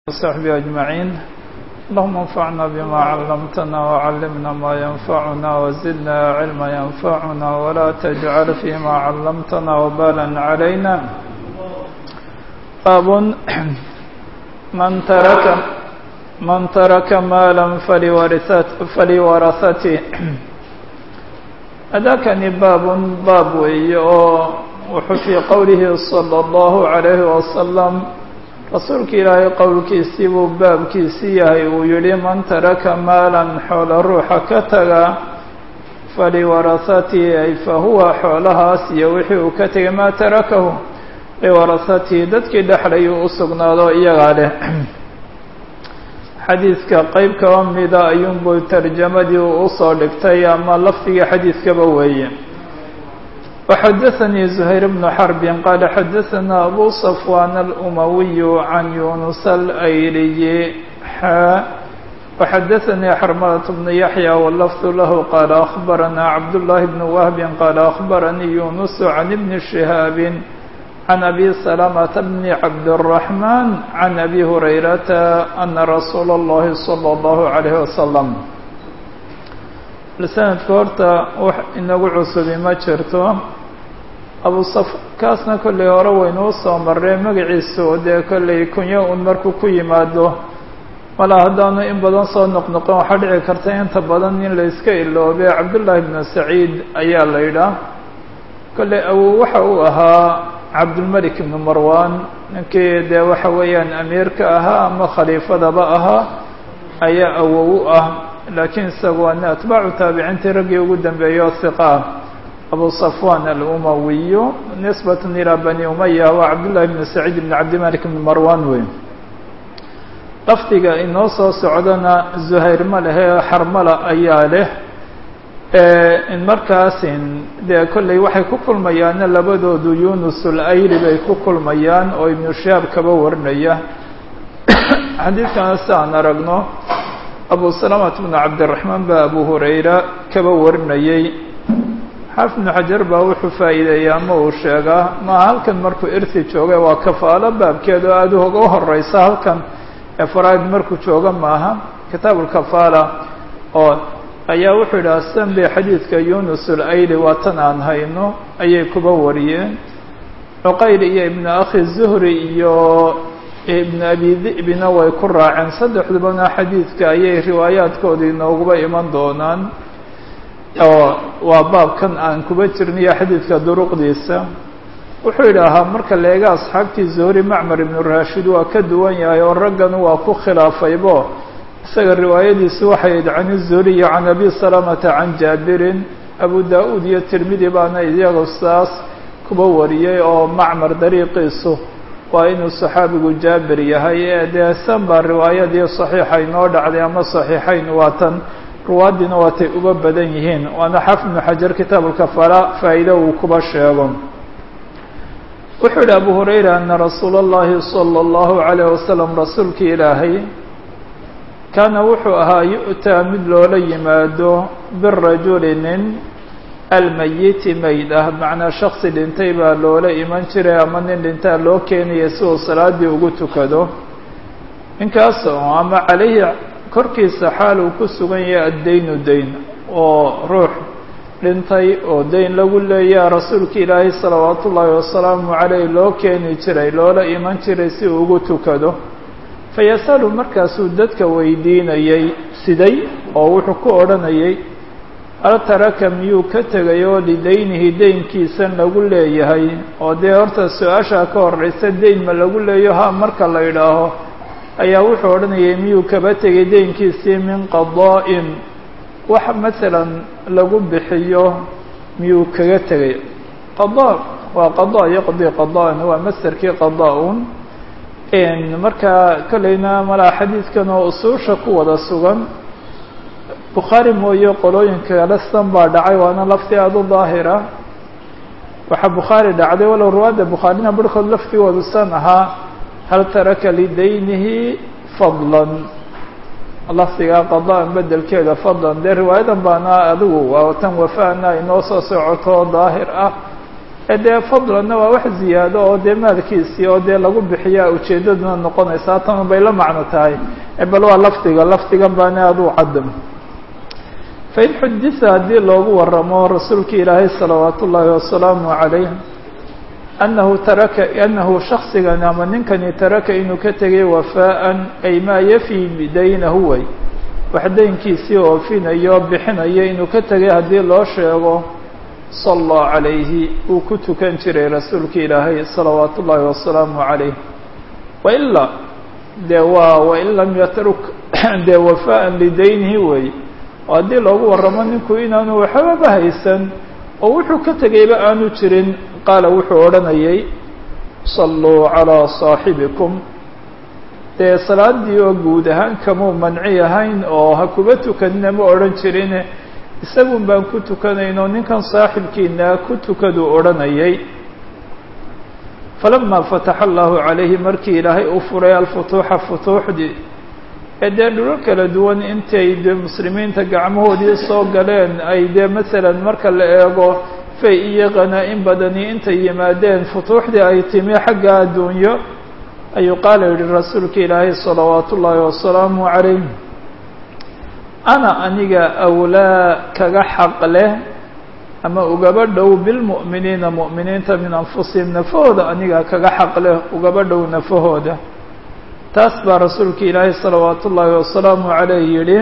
وصحبه أجمعين اللهم انفعنا بما علمتنا وعلمنا ما ينفعنا وزدنا علما ينفعنا ولا تجعل فيما علمتنا وبالا علينا باب من ترك من ترك مالا فلورثته أذاكني باب باب وحفي قوله صلى الله عليه وسلم rasuulka ilaahay qowlkiisii buu baabkiisii yahay uu yidhi man taraka maalan xoolo ruuxa ka taga faliwarahatihi ay fa huwa xoolahaas iyo wixii uu ka tegay maa tarakahu liwarahatihi dadkii dhexlayuu u sugnaado iyagaa leh xadiidka qeyb kaba mida ayuunbuu tarjamadii u usoo dhigtay ama lafdigii xadiidkaba weeye وxdثnي زهير بن حرب qال xdثnا أbو صفوان الأموي عن يونس الأيلي xا وxdثnي حرملة بن يحيى واللفظ له qال أخبرنا عبد الله بن وهب qال أخبرني يونس عن بن شهاب عن أبي سلمة بن عبد الرحمن عن أبي هريرة أن رsuuل اللhi صلى الله عليه وسلم sanadka horta wax inagu cusubi ma jirto abu saf kaasna kollay hore waynuu soo marree magaciisu dee kollay kunyo un markuu ku yimaado malaa haddaanu in badan soo noqnoqon waxaa dhici karta inta badan in la iska iloobe cabdullaahi bnu saciid ayaa la yidhaah kollay awow waxa uu ahaa cabdulmelik ibnu marwan ninkii dee waxa weeyaan amiirka ahaa ama khaliifadaba ahaa ayaa awow u ah laakiin isagu waa atbaacu taabiciintii raggii ugu dambeeya oo hiqa ah abu safwan alumawiyu nisbatan ilaa bani umaya waa cabdullahi bn saciid bn cabdimalik bn marwan wey lafdiga inoo soo socdana zuhayr ma lehe xarmala ayaa leh markaasin dee kolley waxay ku kulmayaanna labadoodu yunus ulayli bay ku kulmayaan oo ibnu shahaab kaba warinaya xadiidkana si aan aragno abu salamat bnu cabdiraxmaan baa abu hurayra kaba warinayey xaafid ibnu xajar baa wuxuu faa'iideeya ama uu sheegaa maa halkan markuu irti joogay waa kafaalo baabkeed oo aada uga horeysa halkan ee faraa'id markuu jooga maaha kitaabulkafaala oo ayaa wuxuu yidhaha sanbi xadiidka yunus ulayli waa tan aan hayno ayay kuba wariyeen cuqayl iyo ibnu akhi zuhri iyo ibn abi di'bina way ku raaceen saddexdubana xadiidka ayay riwaayaadkooda inooguba iman doonaan oo waa baabkan aan kuba jirniyo xadiidka duruqdiisa wuxuu yidhaahaa marka leega asxaabtii zuhri macmar ibnu raashid waa ka duwan yahay oo raggan waa ku khilaafaybo isaga riwaayadiisu waxay id can zuhriyi can abi salamata can jaabirin abu da-uud iyo tirmidi baana iyagu saas kuba wariyey oo macmar dariiqiisu waa inuu saxaabigu jaabir yahay ee dee san baa riwaayadii saxiixa inoo dhacday ama saxiixayn waa tan ruwaaddiina waatay uba badan yihiin waana xafid ibnu xajar kitaabulkafaala faa'iido uu kuba sheego wuxuu yihi abu hurayra ana rasuula اllahi salى اllahu عalayh wasalam rasuulki ilaahay kaana wuxuu ahaa yu'taa mid loola yimaado birajuli nin almayiti mayd ah macnaa shaksi dhintay baa loola iman jiray ama nin dhintaa loo keenaya si uu salaadii ugu tukado ninkaas oo ama calayhi korkiisa xaal uu ku sugan yahay addaynu dayn oo ruux dhintay oo dayn lagu leeyaa rasuulka ilaahay salawaatu ullaahi wasalaamu caleyh loo keeni jiray loola iman jiray si uu ugu tukado fayasalu markaasuu dadka weydiinayay siday oo wuxuu ku odhanayay hal taraka miyuu ka tegay oo lidaynihi deynkiisan lagu leeyahay oo dee horta su-aashaa ka horeysa deyn ma lagu leeyo ha marka la yidhaaho ayaa wuxuu odhanayay miyuu kaba tegay deynkiisii min qadaa-in wax masalan lagu bixiyo miyuu kaga tegay qadaa waa qadaa yaqdi qadaa-an waa masderkii qadaa-un markaa kolleyna malaa xadiidkan oo usuusha ku wada sugan bukhaari mooye qolooyinka kale san baa dhacay waana lafti aada u daahira waxaa bukhaari dhacday walow ruwaadda bukhaarina barhkood laftigoodu san ahaa hal taraka lidaynihi fadlan lafdigaa qadaa-an bedelkeeda fadlan dee riwaayadan baana adigu waa tan wafaana inoo soo socoto daahir ah ee dee fadlanna waa wax ziyaado oo dee maalkiisii oo dee lagu bixiyaa ujeeddaduna noqonaysaa tan bay la macno tahay bal waa lafdiga lafdigan baana aduu cadam fain xudisa haddii loogu waramo rasuulki ilaahay salawaat ullaahi wasalaamu calayh anahu taraka anahu shaksigan ama ninkani taraka inuu ka tegay wafaa'an ay maa yafii bidaynahu way wax daynkiisii oofinayo bixinayo inuu ka tegay haddii loo sheego sallaa calayhi uu ku tukan jiray rasuulka ilaahay salawaat ullaahi wasalaamu calayh wailaa dee waa wain lam yatruk dee wafaa'an lidaynihi wey oo haddii loogu waramo ninku inaanu waxbaba haysan oo wuxuu ka tegayba aanu jirin qaala wuxuu odhanayay salluu calaa saaxibikum dee salaadii oo guud ahaan kamuu manci ahayn oo ha kuba tukanina ma odhan jirine isagun baan ku tukanayno ninkan saaxibkiina ku tukaduu odhanayay falama fataxa allahu calayhi markii ilaahay u furay alfutuuxa futuuxdii ee dee dhulal kala duwan intay dee muslimiinta gacmahoodii soo galeen ay dee masalan marka la eego fay iyo qanaa-in badani intay yimaadeen futuuxdii ay timi xagga adduunyo ayuu qaala yihi rasuulka ilaahay salawaat ullaahi wasalaamu calayh ana aniga awlaa kaga xaq leh ama ugaba dhow bilmu'miniina mu'miniinta min anfusihim nafahooda aniga kaga xaq leh ugaba dhow nafahooda taas baa rasuulka ilaahay salawaat ullaahi wasalaamu calayh yidhi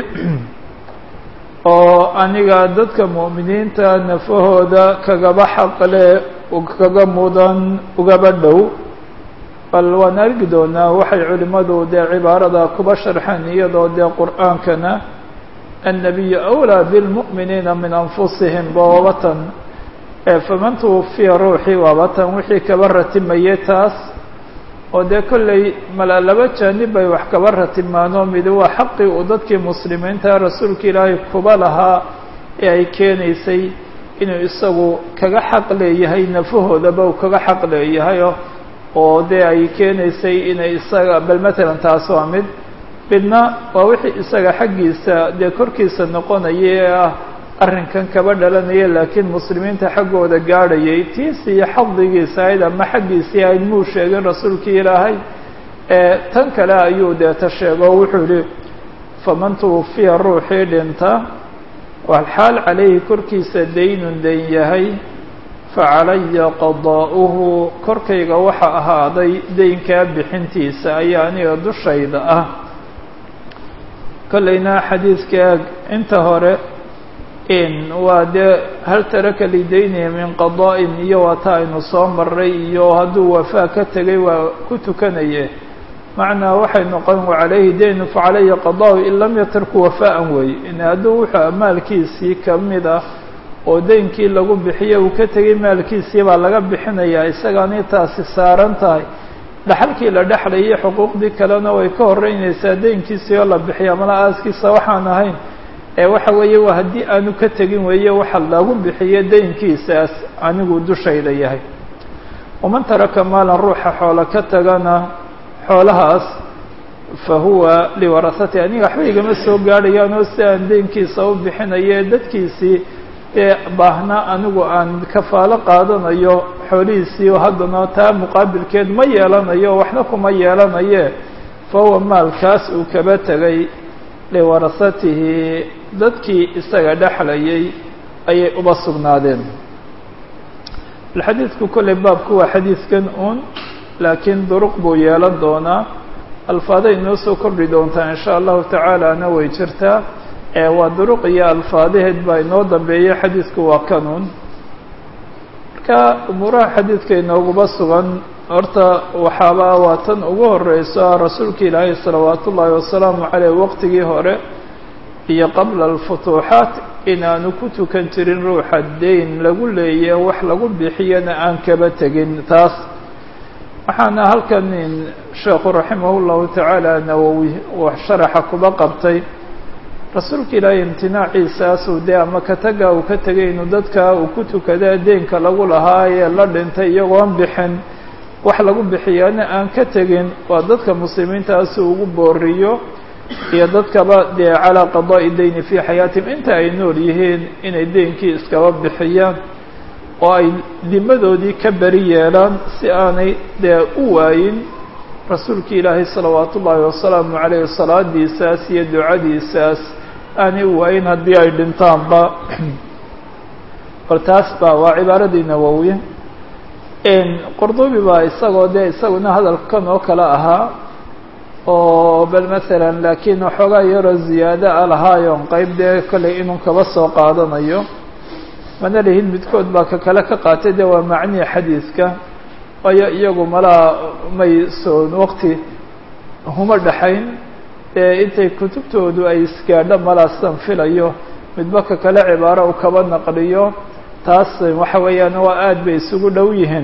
oo aniga dadka mu'miniinta nafahooda kagaba xaq leh kaga mudan ugaba dhow bal waan argi doonaa waxay culimmadu dee cibaarada kuba sharxeen iyadoo dee qur'aankana annabiyu awlaa bilmu'miniina min anfusihim bawabatan faman tuwafiya ruuxii waabatan wixii kaba ratimayay taas oo dee kolley mala laba jaanib bay wax kaba ratimaanoo midi waa xaqii uu dadkii muslimiinta rasuulka ilaahay kuba lahaa ee ay keenaysay inuu isagu kaga xaq leeyahay nafahoodaba uu kaga xaq leeyahayo oo dee ay keenaysay inay isaga bal matalan taas waa mid midna waa wixii isaga xaggiisa dee korkiisa noqonaya ee ah arrinkan kaba dhalanaya laakiin muslimiinta xaggooda gaadhayay tiisi iyo xadigiisa ahayd ama xaggiisii ahayd muu sheegin rasuulkii ilaahay tan kale ayuu deeta sheego wuxuu yihi faman tuwafiya ruuxii dhinta walxaal calayhi korkiisa daynun dayn yahay facalaya qadaa'uhu korkayga waxa ahaaday daynkaa bixintiisa ayaa aniga dushayda ah kollayna xadiidka inta hore in waa dee hal taraka lidaynihi min qadaa'in iyo waa ta aynu soo maray iyo hadduu wafaa ka tegay waa ku tukanaye macnaa waxay noqon calayhi daynu facalaya qadaa'u in lam yatarku wafaa'an wey in hadduu wuxuu maalkiisii kamid ah oo daynkii lagu bixiyo uu ka tegay maalkiisii baa laga bixinayaa isagaani taasi saaran tahay dhaxalkii la dhexlayay xuquuqdii kalena way ka horeynaysaa daynkiisii oo la bixiya mala aaskiisa waxaan ahayn ee waxa weeye waa haddii aanu ka tegin weeye waxa lagu bixiyo daynkiisaas anigu dushayda yahay waman taraka maalan ruuxa xoolo ka tagana xoolahaas fa huwa liwarasati aniga waxba igama soo gaadhayaan oo si aan daynkiisa u bixinayo dadkiisii ee baahna anigu aan kafaalo qaadanayo xoolihiisii oo haddana taa muqaabilkeed ma yeelanayo waxna kuma yeelanaye fa huwa maalkaas uu kaba tegay liwarasatihi dadkii isaga dhexlayay ayay uba sugnaadeen xadiidku kolley baabku waa xadiidkan uun laakiin duruq buu yeelan doonaa alfaaday inoo soo kordhi doontaa in sha allahu tacaalana way jirtaa waa duruq iyo alfaadaheed baa inoo dambeeya xadiidku waa kanuun marka umuuraha xadiidka inooguba sugan horta waxaaba waa tan ugu horeyso rasuulka ilaahay salawaat ullaahi wasalaamu caleyh waqtigii hore iyo qabla alfutuuxaat inaanu ku tukan jirin ruuxa dayn lagu leeya wax lagu bixiyana aan kaba tegin taas waxaana halkan sheekhu raximah llahu tacaala nawowi sharaxa kuba qabtay rasuulka ilaahay imtinaaciisaasuu dee ama kataga uu ka tegay inuu dadka uu ku tukada deenka lagu lahaa ee la dhintay iyagoon bixin wax lagu bixiyaana aan ka tegin waa dadka muslimiintaasi ugu booriyo iyo dadkaba dee calaa qadaa'i dayni fii xayaatihim inta ay nool yihiin inay deynkii iskaba bixiyaan oo ay dimadoodii ka beri yeelaan si aanay dee u waayin rasuulki ilaahay salawaat ullaahi wasalaamu caleyh salaadiisaas iyo ducadiisaas aanay u waayin haddii ay dhintaanba bal taas ba waa cibaaradii nawowi qurdubi baa isagoo dee isaguna hadalkan oo kale ahaa oo bal masalan laakiin waxoogaa yaroo ziyaado a lahaayoon qeyb dee kollay inuu kaba soo qaadanayo mana lihin midkood baa ka kale ka qaatay de waa macnihi xadiidka waayo iyagu malaa may soon waqti huma dhexayn ee intay kutubtoodu ay isgaadho malaa sidan filayo midba ka kale cibaaro uu kaba naqliyo taas waxa weeyaan waa aad bay isugu dhow yihiin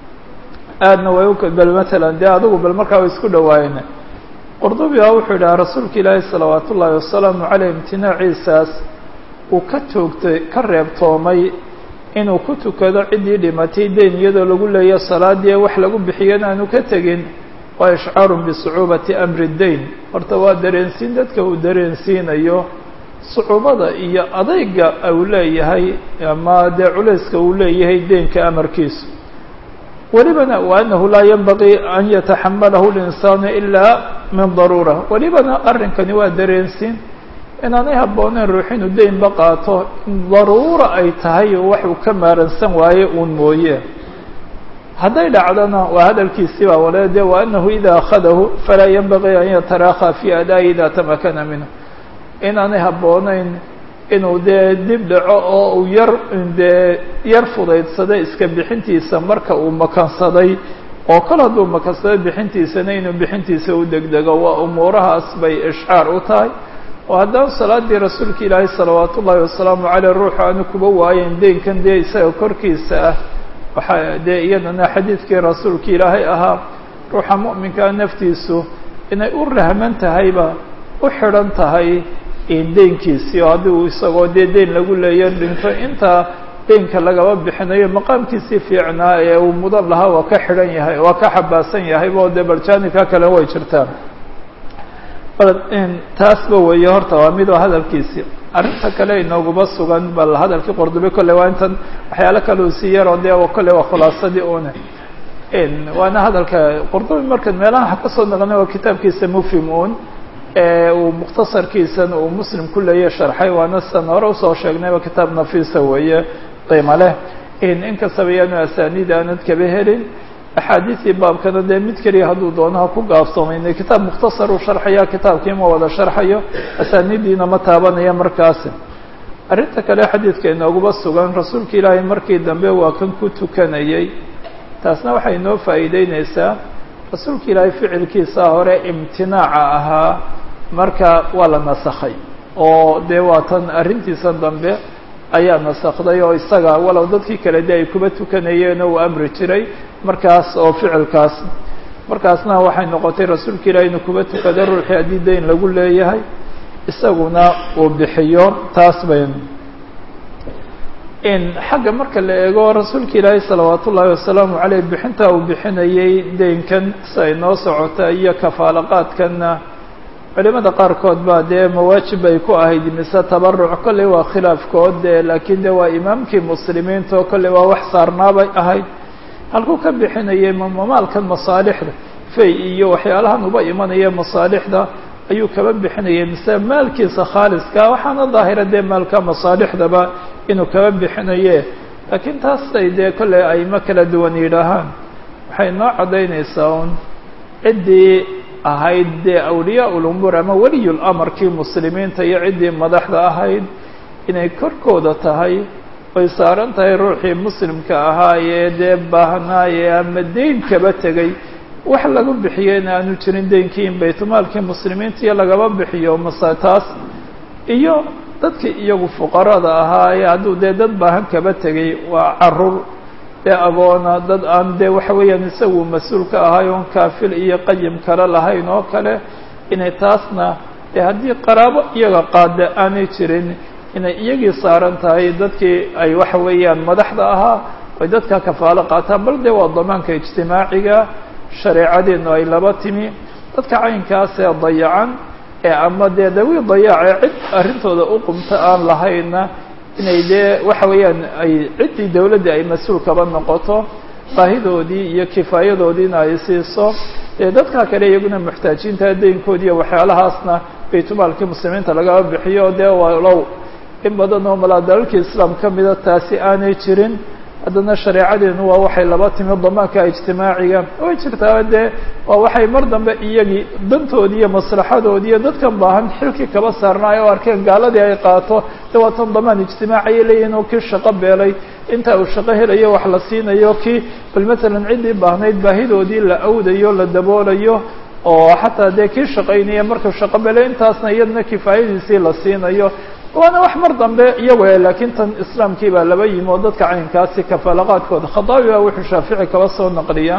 aadna way u bal matalan dee adigu bal markaa way isku dhawaayeen qurdubi a wuxuu yidhaha rasuulka ilaahi salawaat ullaahi wasalaamu caleyh imtinaaciisaas uu ka toogtay ka reebtoomay inuu ku tukado ciddii dhimatay deyn iyadoo lagu leeya salaadii wax lagu bixiyana aanu ka tegin waa ishcaarun bisucuubati amri deyn horta waa dareensiin dadka uu dareensiinayo sucuubada iyo adayga uu leeyahay ama dee culayska uu leeyahay deynka amarkiisu welibana wa anahu laa yanbagii an yataxamalahu linsaanu ilaa min daruura welibana arrinkani waa dareensiin inaanay habbooneyn ruux inuu deynba qaato daruura ay tahay oo wax uu ka maaransan waaye uun mooye hadday dhacdona waa hadalkiisii baa wale de wa anahu ida akhadahu falaa yanbagii an yataraakha fi adaa'i ida tamakana minhu inaanay habbooneyn inuu dee dib dhaco oo uu yar dee yar fudaydsaday iska bixintiisa marka uu makansaday oo kol hadduu makansaday bixintiisana inuu bixintiisa u degdego waa umuurahaas bay ishcaar u tahay oo haddaan salaadii rasuulka ilaahay salawaat ullaahi wasalaamu caleyh ruuxu aanu kuba waayen deynkan dee isaga korkiisa ah waxaa dee iyadana xadiidkii rasuulka ilaahay ahaa ruuxa mu'minkaa naftiisu inay u rahman tahayba u xidhan tahay deynkiisii oo haddii uu isagoo dee deyn lagu leeyo dhinto intaa deynka lagaba bixinayo maqaamkiisii fiicnaa ee uu mudan lahaa waa ka xidhan yahay waa ka xabaasan yahay bo dee baljaanibka kale way jirtaan taasba weeye horta waa mid oo hadalkiisii arrinta kale inooguma sugan bal hadalkii qordobe kolle waa intan waxyaalo kale uu sii yaroo dee kolle waa khulaasadii une waana hadalka qordobe markan meelaha waxa kasoo naqnay waa kitaabkiisa mufhim un uu mukhtasarkiisan uu muslim ku leeya sharxay waana sidan hore usoo sheegnayba kitaab nafiisa weeye qiimo leh inkastaba yaanu asaaniid aanad kaba helin axaadiisii baabkana dee mid keliya hadduu doono ha ku gaabsoomayna kitaab mukhtasar uu sharxaya kitaabkii ma wada sharxayo asaaniiddiina ma taabanaya markaasi arrinta kale xadiidka inooguma sugan rasuulka ilaahay markii dambe waa kan ku tukanayay taasna waxay inoo faa'iideyneysaa rasuulka ilaahay ficilkiisa hore imtinaaca ahaa marka waa la nasakhay oo dee waa tan arrintiisan dambe ayaa nasakday oo isaga walow dadkii kale de ay kuba tukanayeenoo uu amri jiray markaas oo ficilkaas markaasna waxay noqotay rasuulka ilahi inuu kuba tukado ruuxii haddii dayn lagu leeyahay isaguna uu bixiyo taas bay in xagga marka la eego rasuulka ilaahi salawaat ullaahi wasalaamu caleyh bixinta uu bixinayay deynkan si ay noo socota iyo kafaalaqaadkanna culimada qaarkood baa dee mawaajib bay ku ahayd mise tabaruc kolley waa khilaafkood de laakiin de waa imaamkii muslimiinta oo kolley waa wax saarnaabay ahayd halkuu ka bixinayay mamaalkan masaalixda fay iyo waxyaalahan uba imanaya masaalixda ayuu kaba bixinayay mise maalkiisa khaaliska waxaana daahira dee maalka masaalixdaba inuu kaba bixinaye laakiin taasay dee kolley ayma kala duwan yidhaahaan waxay noo caddaynaysaa un ciddii ahayd dee awliyaa ulumuur ama weliyul amarkii muslimiinta iyo ciddii madaxda ahayd inay korkooda tahay oy saaran tahay ruuxii muslimka ahaa ee dee baahnaaye ama deyn kaba tegay wax lagu bixiyeyna aanu jirin deynkii in baytulmaalkii muslimiinta iyo lagaba bixiyo mase taas iyo dadkii iyagu fuqarada ahaa ee hadduu dee dad baahan kaba tegay waa caruur dee agoona dad aan dee waxa weeyaan isagu mas-uul ka ahay oon kaafil iyo qayim kale lahayn oo kale inay taasna dee haddii qaraabo iyaga qaada aanay jirin inay iyagii saaran tahay dadkii ay waxa weeyaan madaxda ahaa ay dadka kafaalo qaataan bal dee waa damaanka ijtimaaciga shareecadeenu ay laba timi dadka caynkaas ee dayacan ee ama dee dawi dayaace cid arrintooda u qumta aan lahayna inay dee waxa weeyaan ay ciddii dawladdii ay mas-uul kaba noqoto baahidoodii iyo kifaayadoodiina ay siiso dee dadka kale iyaguna muxtaajiinta deynkoodi iyo waxyaalahaasna baytulmaalkii muslimiinta lagaba bixiyo dee walow in badan oo malaa dalalkii islaam ka mida taasi aanay jirin haddana shareecadeenu waa waxay laba timi damaanka ijtimaaciga way jirtaa dee waa waxay mar dambe iyagii dantoodii iyo maslaxadoodii iyo dadkan baahan xilkii kaba saarnaayo o arkeen gaaladii ay qaato de waa tan damaan ijtimaaci ayay leeyihin oo kii shaqo beelay inta uu shaqo helayo wax la siinayo kii bal matalan ciddii baahnayd baahidoodii la awdayo la daboolayo oo xataa dee kii shaqaynaya markuu shaqo beelay intaasna iyadna kifaayadiisii la siinayo waana wax mar dambe iyago laakiin tan islaamkii baa laba yimi oo dadka caynkaasi kafaalaqaadkooda khadaabi baa wuxuu shaafici kaba soo naqliyaa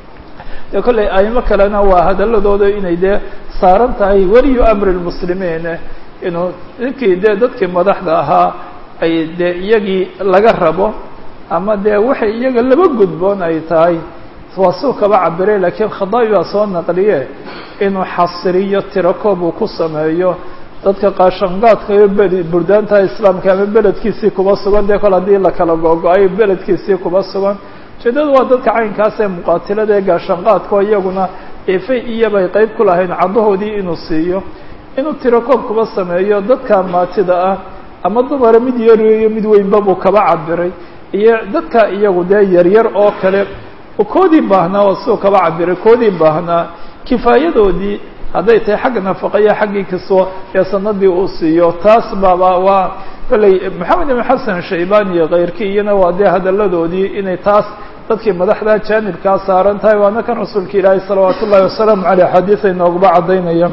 dee kolley aimo kalena waa hadaladooda inay dee saaran tahay weliyu amri lmuslimiin inuu ninkii dee dadkii madaxda ahaa ay dee iyagii laga rabo ama dee waxay iyaga laba gudboon ay tahay waa suu kaba cabiray laakiin khadaabi baa soo naqliye inuu xasiriyo tirakoob uu ku sameeyo dadka qaashangaadka iyo bedi burdaanta islaamka ama beledkiisii kuba sugan dee kol haddii la kala go-go-ay beledkiisii kuba sugan ujeedadu waa dadka caynkaas ee muqaatilada ee gaashanqaadkao iyaguna efay iyobay qeyb ku lahayn caddahoodii inuu siiyo inuu tirakoob kuba sameeyo dadka maatida ah ama dumara mid yariyo mid weynba buu kaba cabiray iyo dadka iyagu dee yaryar oo kale koodii baahnaa oo siduu kaba cabiray koodii baahnaa kifaayadoodii hadday tahay xagga nafaqaya xaggii kasoo ee sanadii uu siiyo taas baaba waa kolley maxamed ibn xasan shaybani iyo keyrkii iyana waa dee hadaladoodii inay taas dadkii madaxda jaanibkaa saaran tahay waana kan rasuulka ilaahi salawaat ullahi wasalaamu caleyh xadiis ay nooguba caddaynaya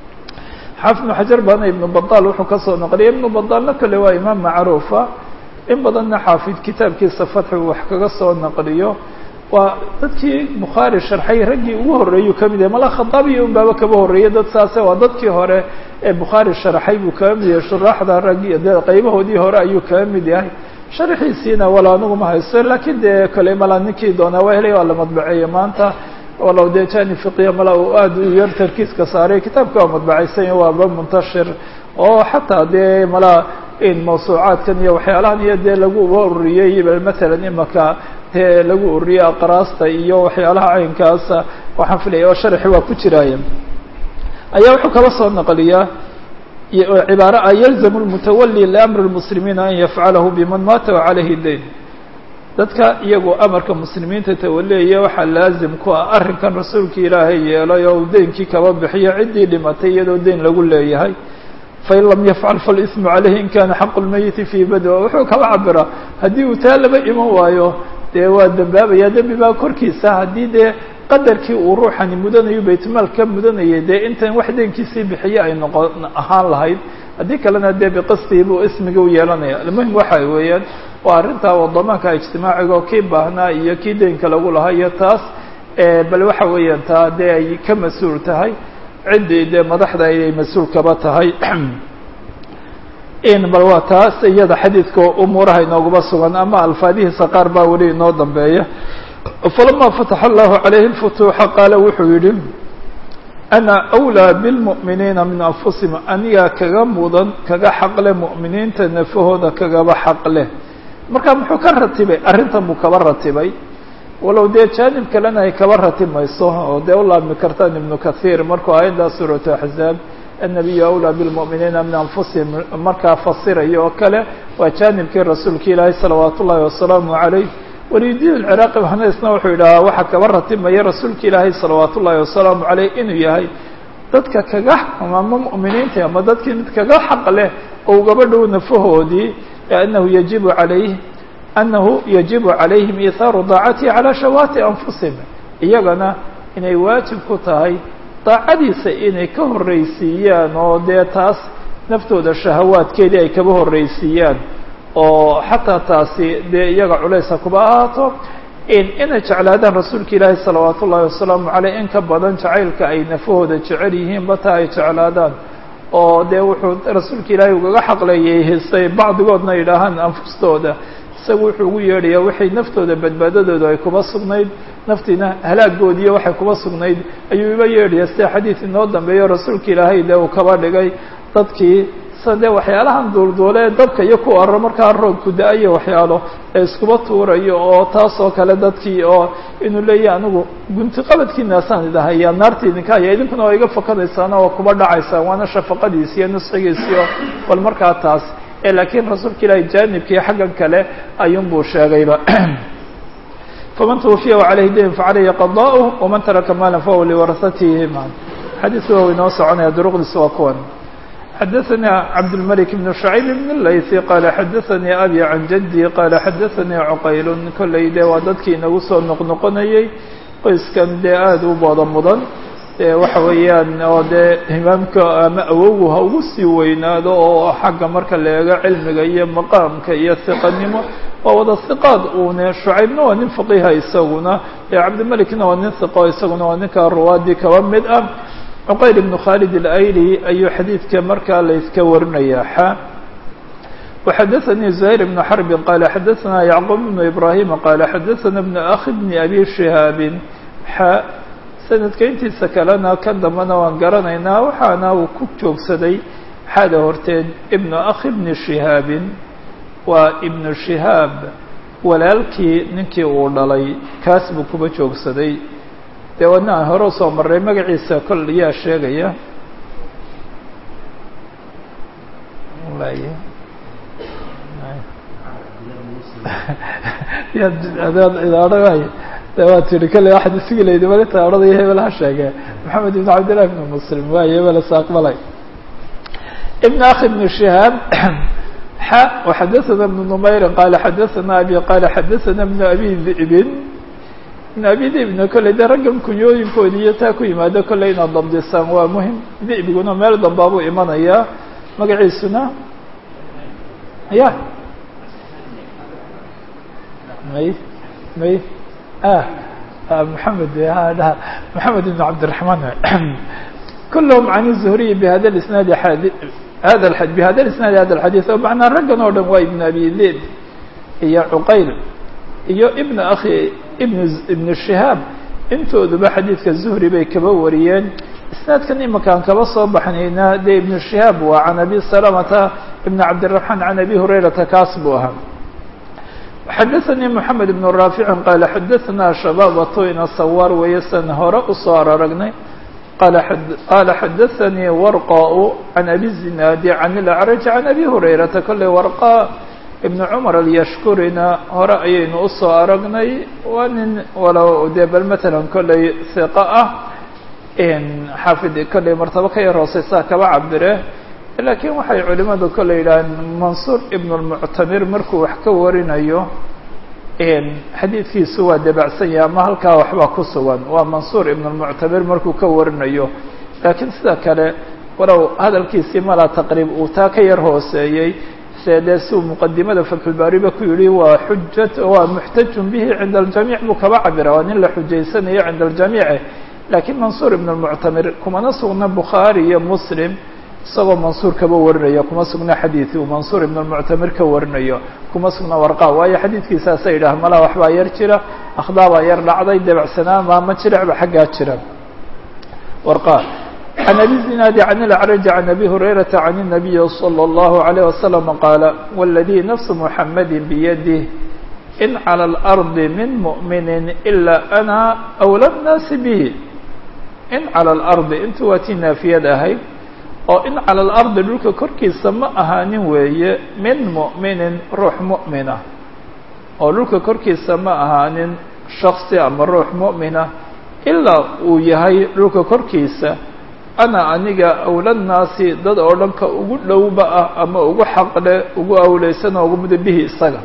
xaafid ibnu xajar baana ibnu badaal wuxuu kasoo naqliyay ibnu badaalna kole waa imaam macruufa in badanna xaafid kitaabkiisa fatxi uu wax kaga soo naqliyo waa dadkii bukhaari sharxay raggii ugu horreeyuu ka mid yahay mala khadaabiya un baaba kaba horreeyay dad saase waa dadkii hore ee bukhaari sharxay buu kaga mid yahay shuraaxda raggi dee qaybahoodii hore ayuu kaga mid yahay sharxiisiina wala anigu ma haysto laakiin dee kale mala ninkii doonaa waa helay waa la madbaceeyey maanta walow dee jani fiqiya mala uu aada u yar tarkiiska saaray kitaabka waa madbacaysan waaba muntashir oo xataa dee mala in mawsuucaadkan iyo waxyaalahan iyo dee lagu ururiyey matalan imaka dee lagu ururiyey aqraasta iyo waxyaalaha caynkaasa waxaan filaya oo sharxi waa ku jiraaya ayaa wuxuu kala soo naqliyaa cibaare a yalzamu lmutawali liamri lmuslimiina an yafcalahu biman maata wacalayhi dayn dadka iyagoo amarka muslimiinta tawaleeya waxaa laazim ku ah arrinkan rasuulka ilaahay yeelay oo uu deynkii kaba bixiyo ciddii dhimatay iyadoo deyn lagu leeyahay fain lam yafcal falismu caleyhi in kana xaqu lmayiti fii badwa wuxuu kaba cabiraa haddii uu taa laba iman waayo dee waa dembaabaya dembi baa korkiisa haddii dee qadarkii uu ruuxani mudanayo baytmaal ka mudanayay dee intan wax deynkiisii bixiye ay noqon ahaan lahayd haddii kalena dee biqastii buu ismiga u yeelanaya almuhim waxa weeyaan waa arrintaa wadamaanka ijtimaaciga oo kii baahnaa iyo kii deynka lagu lahaa iyo taas bal waxa weeyaan taa dee ay ka mas-uul tahay ciddii dee madaxda ayay mas-uul kaba tahay in bal waa taas iyada xadiidka umuuraha inoogaba sugan ama alfaadihiisa qaar baa weli inoo dambeeya falama fataxa allahu calayhi lfutuuxa qaala wuxuu yihi ana awlaa bilmu'miniina min anfusihim anigaa kaga mudan kaga xaqle mu'miniinta nafahooda kagaba xaqleh marka muxuu ka ratibay arrintan buu kaba ratibay walow dee jaanib kalena ay kaba ratimayso oo dee u laabmi kartaan ibnu kathiir markuu aayaddaa suuratu axzaab annabiyu awlaa bilmu'miniina min anfusihim markaa fasirayo oo kale waa jaanibkii rasuulka ilaahay salawaatu ullahi wasalaamu calayh waliyudiin alciraaqi haneysna wuxuu yidhahaa waxaa kaba ratimaya rasuulka ilaahay salawaat ullahi wasalaamu caleyh inuu yahay dadka kaga ama mu'miniinta ama dadkii mid kaga xaq leh oo ugaba dhow nafahoodii anahu yajibu calayh anahu yajibu calayhim ihaaru daacatihi calaa shawaati anfusihim iyagana inay waajib ku tahay daacadiisa inay ka horreysiiyaan oo dee taas naftooda shahawaadkeedii ay kaba horreysiiyaan oo xataa taasi dee iyaga culaysa kuba ahaato inay jeclaadaan rasuulka ilaahi salawaat ullahi wasalaamu caleyh in ka badan jacaylka ay nafahooda jecel yihiin bataa ay jeclaadaan oo dee wuxuu rasuulka ilaahay ugaga xaqleeyay histay bacdigoodna yidhaahaan anfustooda isagu wuxuu ugu yeedhayaa waxay naftooda badbaadadooda ay kuba sugnayd naftiina halaagoodiiyo waxay kuba sugnayd ayuu iba yeedhaya sida xadiid inoo dambeeyo rasuulka ilaahay dee uu kaba dhigay dadkii sa dee waxyaalahan duulduule dabka iyo ku arro markaa roobku da-ayo waxyaalo ee iskuba tuurayo oo taas oo kale dadkii oo inuu leeyahy anigu gunti qabadkiinaasaan idahayaa naarta idinka haya idinkuna waa iga fakadaysaan oo kuba dhacaysaan waana shafaqadiisi iyo nusxigiisii oo bal markaa taas ee laakiin rasuulka ilaahi jaanibkii xaggan kale ayuunbuu sheegayba faman twufiya وعalayhi dayn faعalayhi qضاءه وman taraka maala fahuwa liwarasatihi xadiiska waa inoo soconaya duruqdiisa waa kuwan xadaثnي cabdالmلك بن شhعيب بن الlayثي qala xadaثnي abي عan jadي qala xadaثnي cqayl kolley de waa dadkii inagu soo noqnoqonayey qoyskan dee aada u booda mudan waxa weeyaan oo dee imaamka ama awowgu ha ugu sii weynaado oo xagga marka la eego cilmiga iyo maqaamka iyo hiqanimo waa wada hiqaad uune shucaybna waa nin faqiha isaguna cabdimelikna waa nin hiqo isaguna waa ninka ruwaadii kaba mid ah cuqayl ibnu khaalid alayli ayuu xadiidka markaa layska warinaya xa وxadaثnي زهير بن xرب qال xadaثna yعqوب بن إبراهيم qال xadaثna بن أخi بن أbي شهاaب xa sanadka intiisa kalena kan dambena waan garanaynaa waxaana uu ku joogsaday xada horteed ibnu akhi bni shihaabin waa ibnu shihaab walaalkii ninkii uu dhalay kaas buu kuba joogsaday dee wadna aan hore usoo marray magaciisa kol yaa sheegaya idaadha de waa tiri kale waxaad isugi laydi malinta odhadaya hebel ha sheege maxamed ibn cabdillahi ibn muslim waayo hebel is aqbalay ibn akhi ibn shihaab xa وxadaثna ibn numayr qala xadaثna abi qala xadaثna ibn abi dhi'bin ibn abi dhi'bna kolley de raggan kunyooyinkoodi iyo taa ku yimaado kolley inaad dabdisaan waa muhim dhi'biguna meel dambaabuu imanayaa magaciisuna ya may may محمد محمد بن عبد الرحمن كلهم عن الزهري بهذا الاسناد هذا الحديث بهذا الاسناد هذا الحديث ومعنى رجل ودن waa ابن أبي ذئب iyo عqayl iyo ابن أخي بن ابن شهاab intooduba xadiidka زهري bay kaba wariyeen isnaadkan imakaan kaba soo baxnayna de iبن شهاab waa عن أبي سلمة بن عبد الرحمن عن أبي هريرةa kaas buu ahaa xadaثnي محamed بن raafic qaala xadaثna shabaabatu ina sawaar weeye san hore usoo araragnay qaala xadaثanii warqaء can abi zinaadi can اlأcraj can abi hurayrata kolley warqa ibn cumar alyashkurina hore ayaynu usoo aragnay waa nin walow dee bal matalan kolley hiqa ah xaafid kolley martabo ka yar hooseysaa kaba cabire laakiin waxay culimadu kole yidhaaheen mansuur ibn اlmuctamir markuu wax ka warinayo xadiidkiisu waa dabacsan yahay ama halkaa waxbaa ku sugan waa mansuur ibn اlmuctamir markuu ka warinayo laakiin sida kale walow hadalkiisii malaa taqriib uu taa ka yar hooseeyey se dee siuu muqadimada fatxulbaariba ku yihi waa xujat waa muxtajun bihi cinda aljamiic buu kaba cabira waa nin la xujaysanayo cinda aljamiice laakiin mansuur ibn اlmuctamir kumana sugna bukhaari iyo muslim isagoo mansuur kaba warinayo kuma sugna xadiid uu mansuur ibn اlmuctamir ka warinayo kuma sugna warqa waayo xadiidkiisaasa yidhaah malaa waxbaa yar jira akhdaabaa yar dhacday debacsanaan maama jiracba xaggaa jira warqa can abi zinaadi can ilacraji can abi hurayrata can الnabiyi salى اllahu عalيه wasalam qaala wاladii nafsu muxamadi biyadih in calى اlardi min muؤmini ilaa ana awla الnaasi bihi in calى اlardi intu waa tii naafiyad ahayd oo in calى اlardi dhulka korkiisa ma ahaanin weeye min muؤminin ruux muؤmina oo dhulka korkiisa ma ahaanin shaksi ama ruux muؤmina ilaa uu yahay dhulka korkiisa ana aniga awla naasi dad oo dhanka ugu dhowba ah ama ugu xaqle ugu awleysan oo ugu muda bihi isaga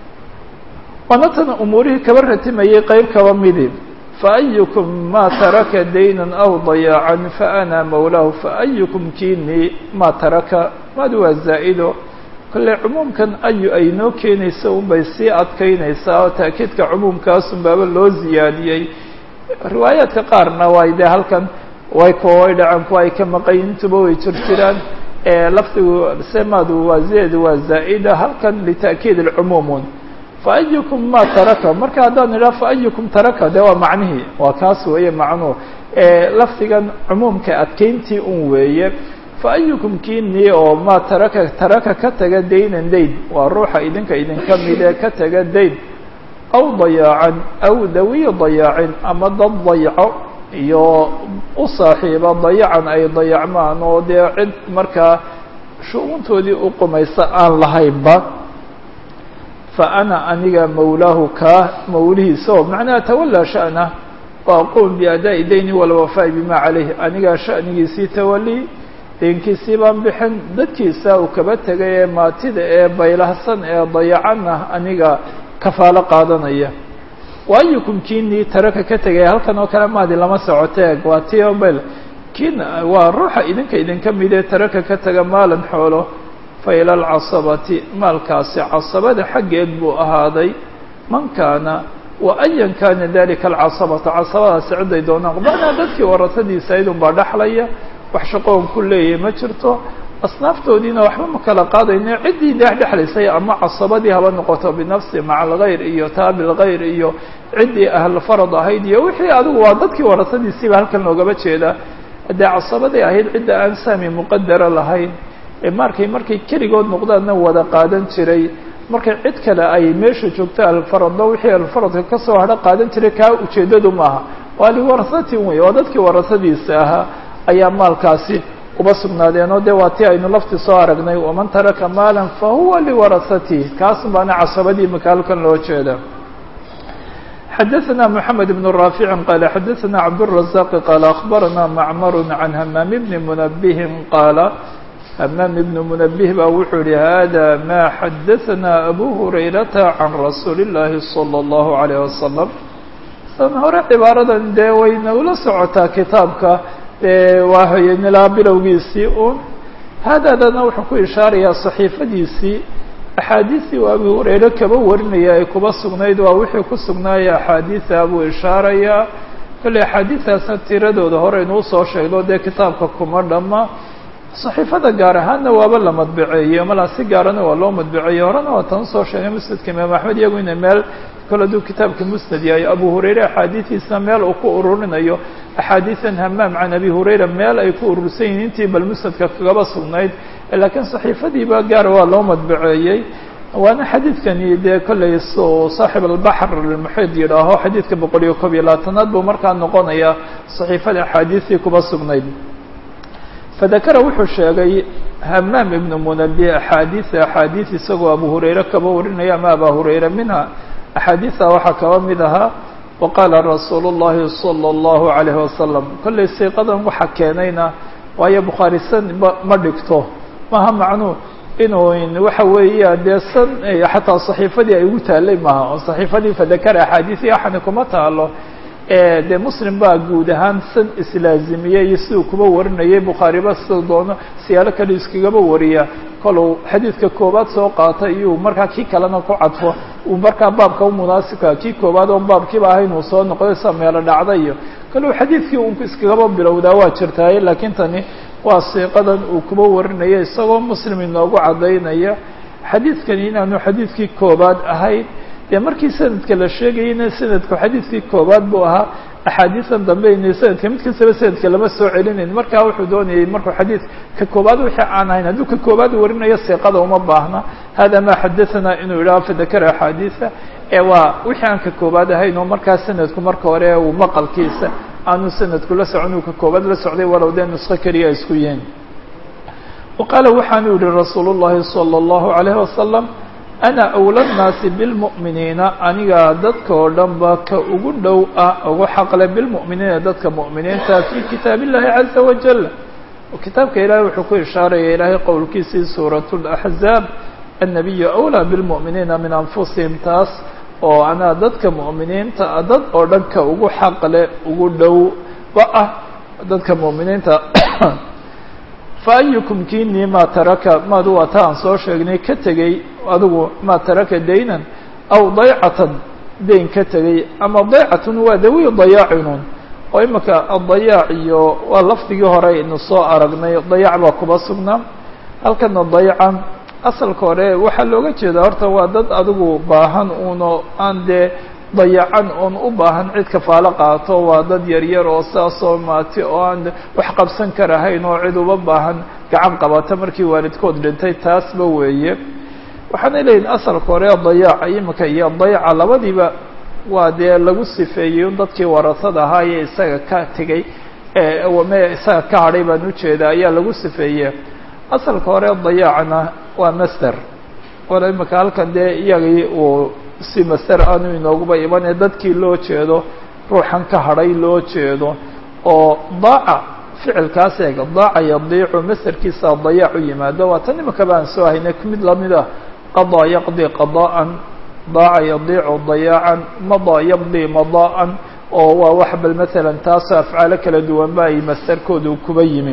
waana tan umuurihii kaba ratimayay qeyb kaba midi faأyukm ma taraka dayna aw dayaacan faأna mawlahu faأyukm kini ma taraka madu waa zaa'ido kolley cumuumkan ayu ay noo keenayso unbay sii adkeynaysaa oo taakiidka cumuumkaasun baaba loo ziyaadiyey riwaayaadka qaarna way dee halkan way kuwa way dhaceen kuwa ay ka maqayin intuba way jir jiraan lafdigu semadu waa zeedu waa zaa'ida halkan lita'kiid اlcumuumun faأyukm ma taraka marka haddaan idhaha faأyukm taraka de waa macnihii waa kaas weeye macnuhu lafdigan cumuumka adkeyntii un weeye fa ayukum kiinii oo maa taraka taraka ka taga daynan dayn waa ruuxa idinka idinka mid ee ka taga dayn aw dayaacan aw dawiy dayaacin ama dad dayco iyo u saaxiiba dayacan ay dayacmaan oo dee cid markaa shu-uuntoodii u qumaysa aan lahaynba fa ana aniga mawlaahu kaa mawlihiisa oo macnaha tawallaa sha'na wa aquum biadaa'i dayni walwafaa'i bima calayh anigaa sha'nigiisii tawali deenkiisii baan bixin dadkiisa uu kaba tegay ee maatida ee baylahsan ee dayacanah aniga kafaalo qaadanaya waayukum kiinii taraka ka tegay halkan oo kale maadi lama socoteeg waa tiobel kiin waa ruuxa idinka idinka midee taraka ka taga maalan xoolo fa ila alcasabati maalkaasi casabada xaggeed buu ahaaday man kaana wa ayan kana dalika alcasabata casabadaasi ciday doonaan macnaa dadkii warasadiisa idun baa dhaxlaya wax shaqoon ku leeyahay ma jirto asnaaftoodiina waxba ma kala qaadayno ciddii dhex dhexlaysay ama casabadii haba noqoto binafsi maca algayr iyo taabi lgayr iyo ciddii ahlfarad ahayd iyo wixii adigu waa dadkii warasadiisiiba halkan loogaba jeedaa haddee casabadii ahayd cidda aan saami muqadara lahayn ee markay markay keligood noqdaanna wada qaadan jiray markay cid kale ay meesha joogto alfaradno wixii alfaradka kasoo hadho qaadan jiray kaa ujeeddadu maaha waa liwarasatin wey waa dadkii warasadiisa ahaa ayaa maalkaasi uba sugnaadeenoo de waa tii aynu lafti soo aragnay waman taraka maala fahuwa liwarasatihi kaas baana casabadii maka halkan loo jeeda xadaثna mحamed بن رافع qال xadaثna cabdالرaزاq qال أخbarana macmar عan hmam bni mنbه qaala hmam بn mنbه ba wuxuu yihi hada ma xadaثna abu hurayrata عan rasuuli الlahi صلى الlaه عليه وasلم san hore cibaaradan dee wayna ula socotaa kitaabka waa hayenilaa bilowgiisii un haadadana wuxuu ku ishaarayaa صaxiifadiisii axaadiistii uu abu hurayre kaba warinaya ay kuba sugnayd waa wixii ku sugnaaya axaadiisa buu ishaarayaa kolley axaadiistaasna tiradooda hore inuu soo sheegno dee kitaabka kuma dhamma صaxiifada gaar ahaanna waaba la madbaceeyey malaa si gaarana waa loo madbaceeyey horena waa tan usoo sheegay musnadka imaam axmed iyagu ina meel kol hadduu kitaabka musnad yahay abu hurayre axaadiistiisa meel uu ku ururinayo axaadiisan hamaam can abi hurayra meel ay ku urursan yihiin intii bal musnadka kagaba sugnayd laakiin صaxiifadiiba gaar waa loo madbaceeyey waana xadiidkani dee kollay saaxib albaxr almuxiid yidhaaho xadiidka boqol iyo kob iyo labaatanaad buu markaa noqonaya صaxiifada axaadiistii kuba sugnayd fadakara wuxuu sheegay hamaam ibnu munabi axaadiisa axaadiis isagoo abu hurayre kaba warinaya ama aba hurayra minha axaadiisa waxaa kaba mid ahaa waqaala rasuulu الlahi salى الlahu عalayh wasalam kollay siiqadan waxa keenayna waayo bukhaari san ma dhigto maha macnuu inuu waxa weeya dee san xataa صaxiifadii ay ugu taalay maha oo صaxiifadii fadakara axaadiisi axani kuma taalo dee muslim baa guud ahaan san islaazimiyey iyo siduu kuba warinayay bukhaariba sida doono siyaalo kale iskagaba wariya koluu xadiidka koobaad soo qaatay iyuu markaa kii kalena ku cadfo uu markaa baabka u munaasibka kii koobaad oon baabkiiba ahayn uu soo noqday sa meelo dhacda iyo koluu xadiidkii un iskagaba bilowdaa waa jirtaaye laakiin tani waa siiqadan uu kuba warinaya isagoo muslim inoogu caddaynaya xadiidkani inaanu xadiidkii koobaad ahayn dee markii sanadka la sheegayeyna sanadku xadiidkii koobaad buu ahaa axaadiisan dambe ina sanadka mid kastaba sanadka lama soo celinayn markaa wuxuu doonayay markuu xadiid ka koobaad wixii aan ahayn hadduu ka koobaad warinayo siiqada uma baahna hada ma xadaثana inuu yidhaho fadakara axaadiisa ee waa wixii aan ka koobaad ahayn oo markaa sanadku marka hore uu maqalkiisa aanu sanadku la socon uu ka koobaad la socday walow dee nusko keliya isku yihiin waqaala waxaanu yihi rasuulu الlahi salى الlahu عalayh wasalam ana awla nnaasi bilmu'miniina anigaa dadka oo dhan ba ka ugu dhow ah ugu xaqle bilmu'miniina dadka mu'miniinta fii kitaab illahi caza wajal kitaabka ilaahay wuxuu ku ishaaraya ilaahay qowlkiisii suurat laxzaab annabiyu awlaa bilmu'miniina min anfusihim taas oo anaa dadka mu'miniinta dad oo dhan ka ugu xaqle ugu dhow ba ah dadka mu'miniinta fa ayukum kiinii maa taraka maadu waa ta aan soo sheegnay ka tegey adigu maa taraka daynan aw daycatan dayn ka tegey ama daycatun waa dawi dayaacinun oo imika adayaac iyo waa lafdigii hore aynu soo aragnay dayac baa kuba sugnaa halkana daycan asalka hore waxaa looga jeedaa horta waa dad adigu baahan uno aan dee dayacan oon u baahan cid kafaalo qaato waa dad yaryar oo saasoo maati oo aan wax qabsan karahayn oo cid uba baahan gacan qabata markii waalidkood dhintay taasba weeye waxaanay leeyihin asalka hore dayaaca imika iyo dayaca labadiiba waa dee lagu sifeeyey un dadkii warasada ahaa ee isaga ka tegey me isaga ka hadhay baan ujeeda ayaa lagu sifeeye asalka hore dayaacna waa master wala imika halkan dee iyagii uu si master aanu inooguba imanee dadkii loo jeedo ruuxan ka hadhay loo jeedo oo daaca ficilkaas eega daaca yadiicu masterkiisa dayaac u yimaado waa tan imika baan soo haynay mid lamid ah qadaa yaqdi qadaa'an daaca yadiicu dayaacan madaa yaqdi madaa'an oo waa wax bal maalan taasoo afcaalo kala duwan ba ay masterkoodu kuba yimi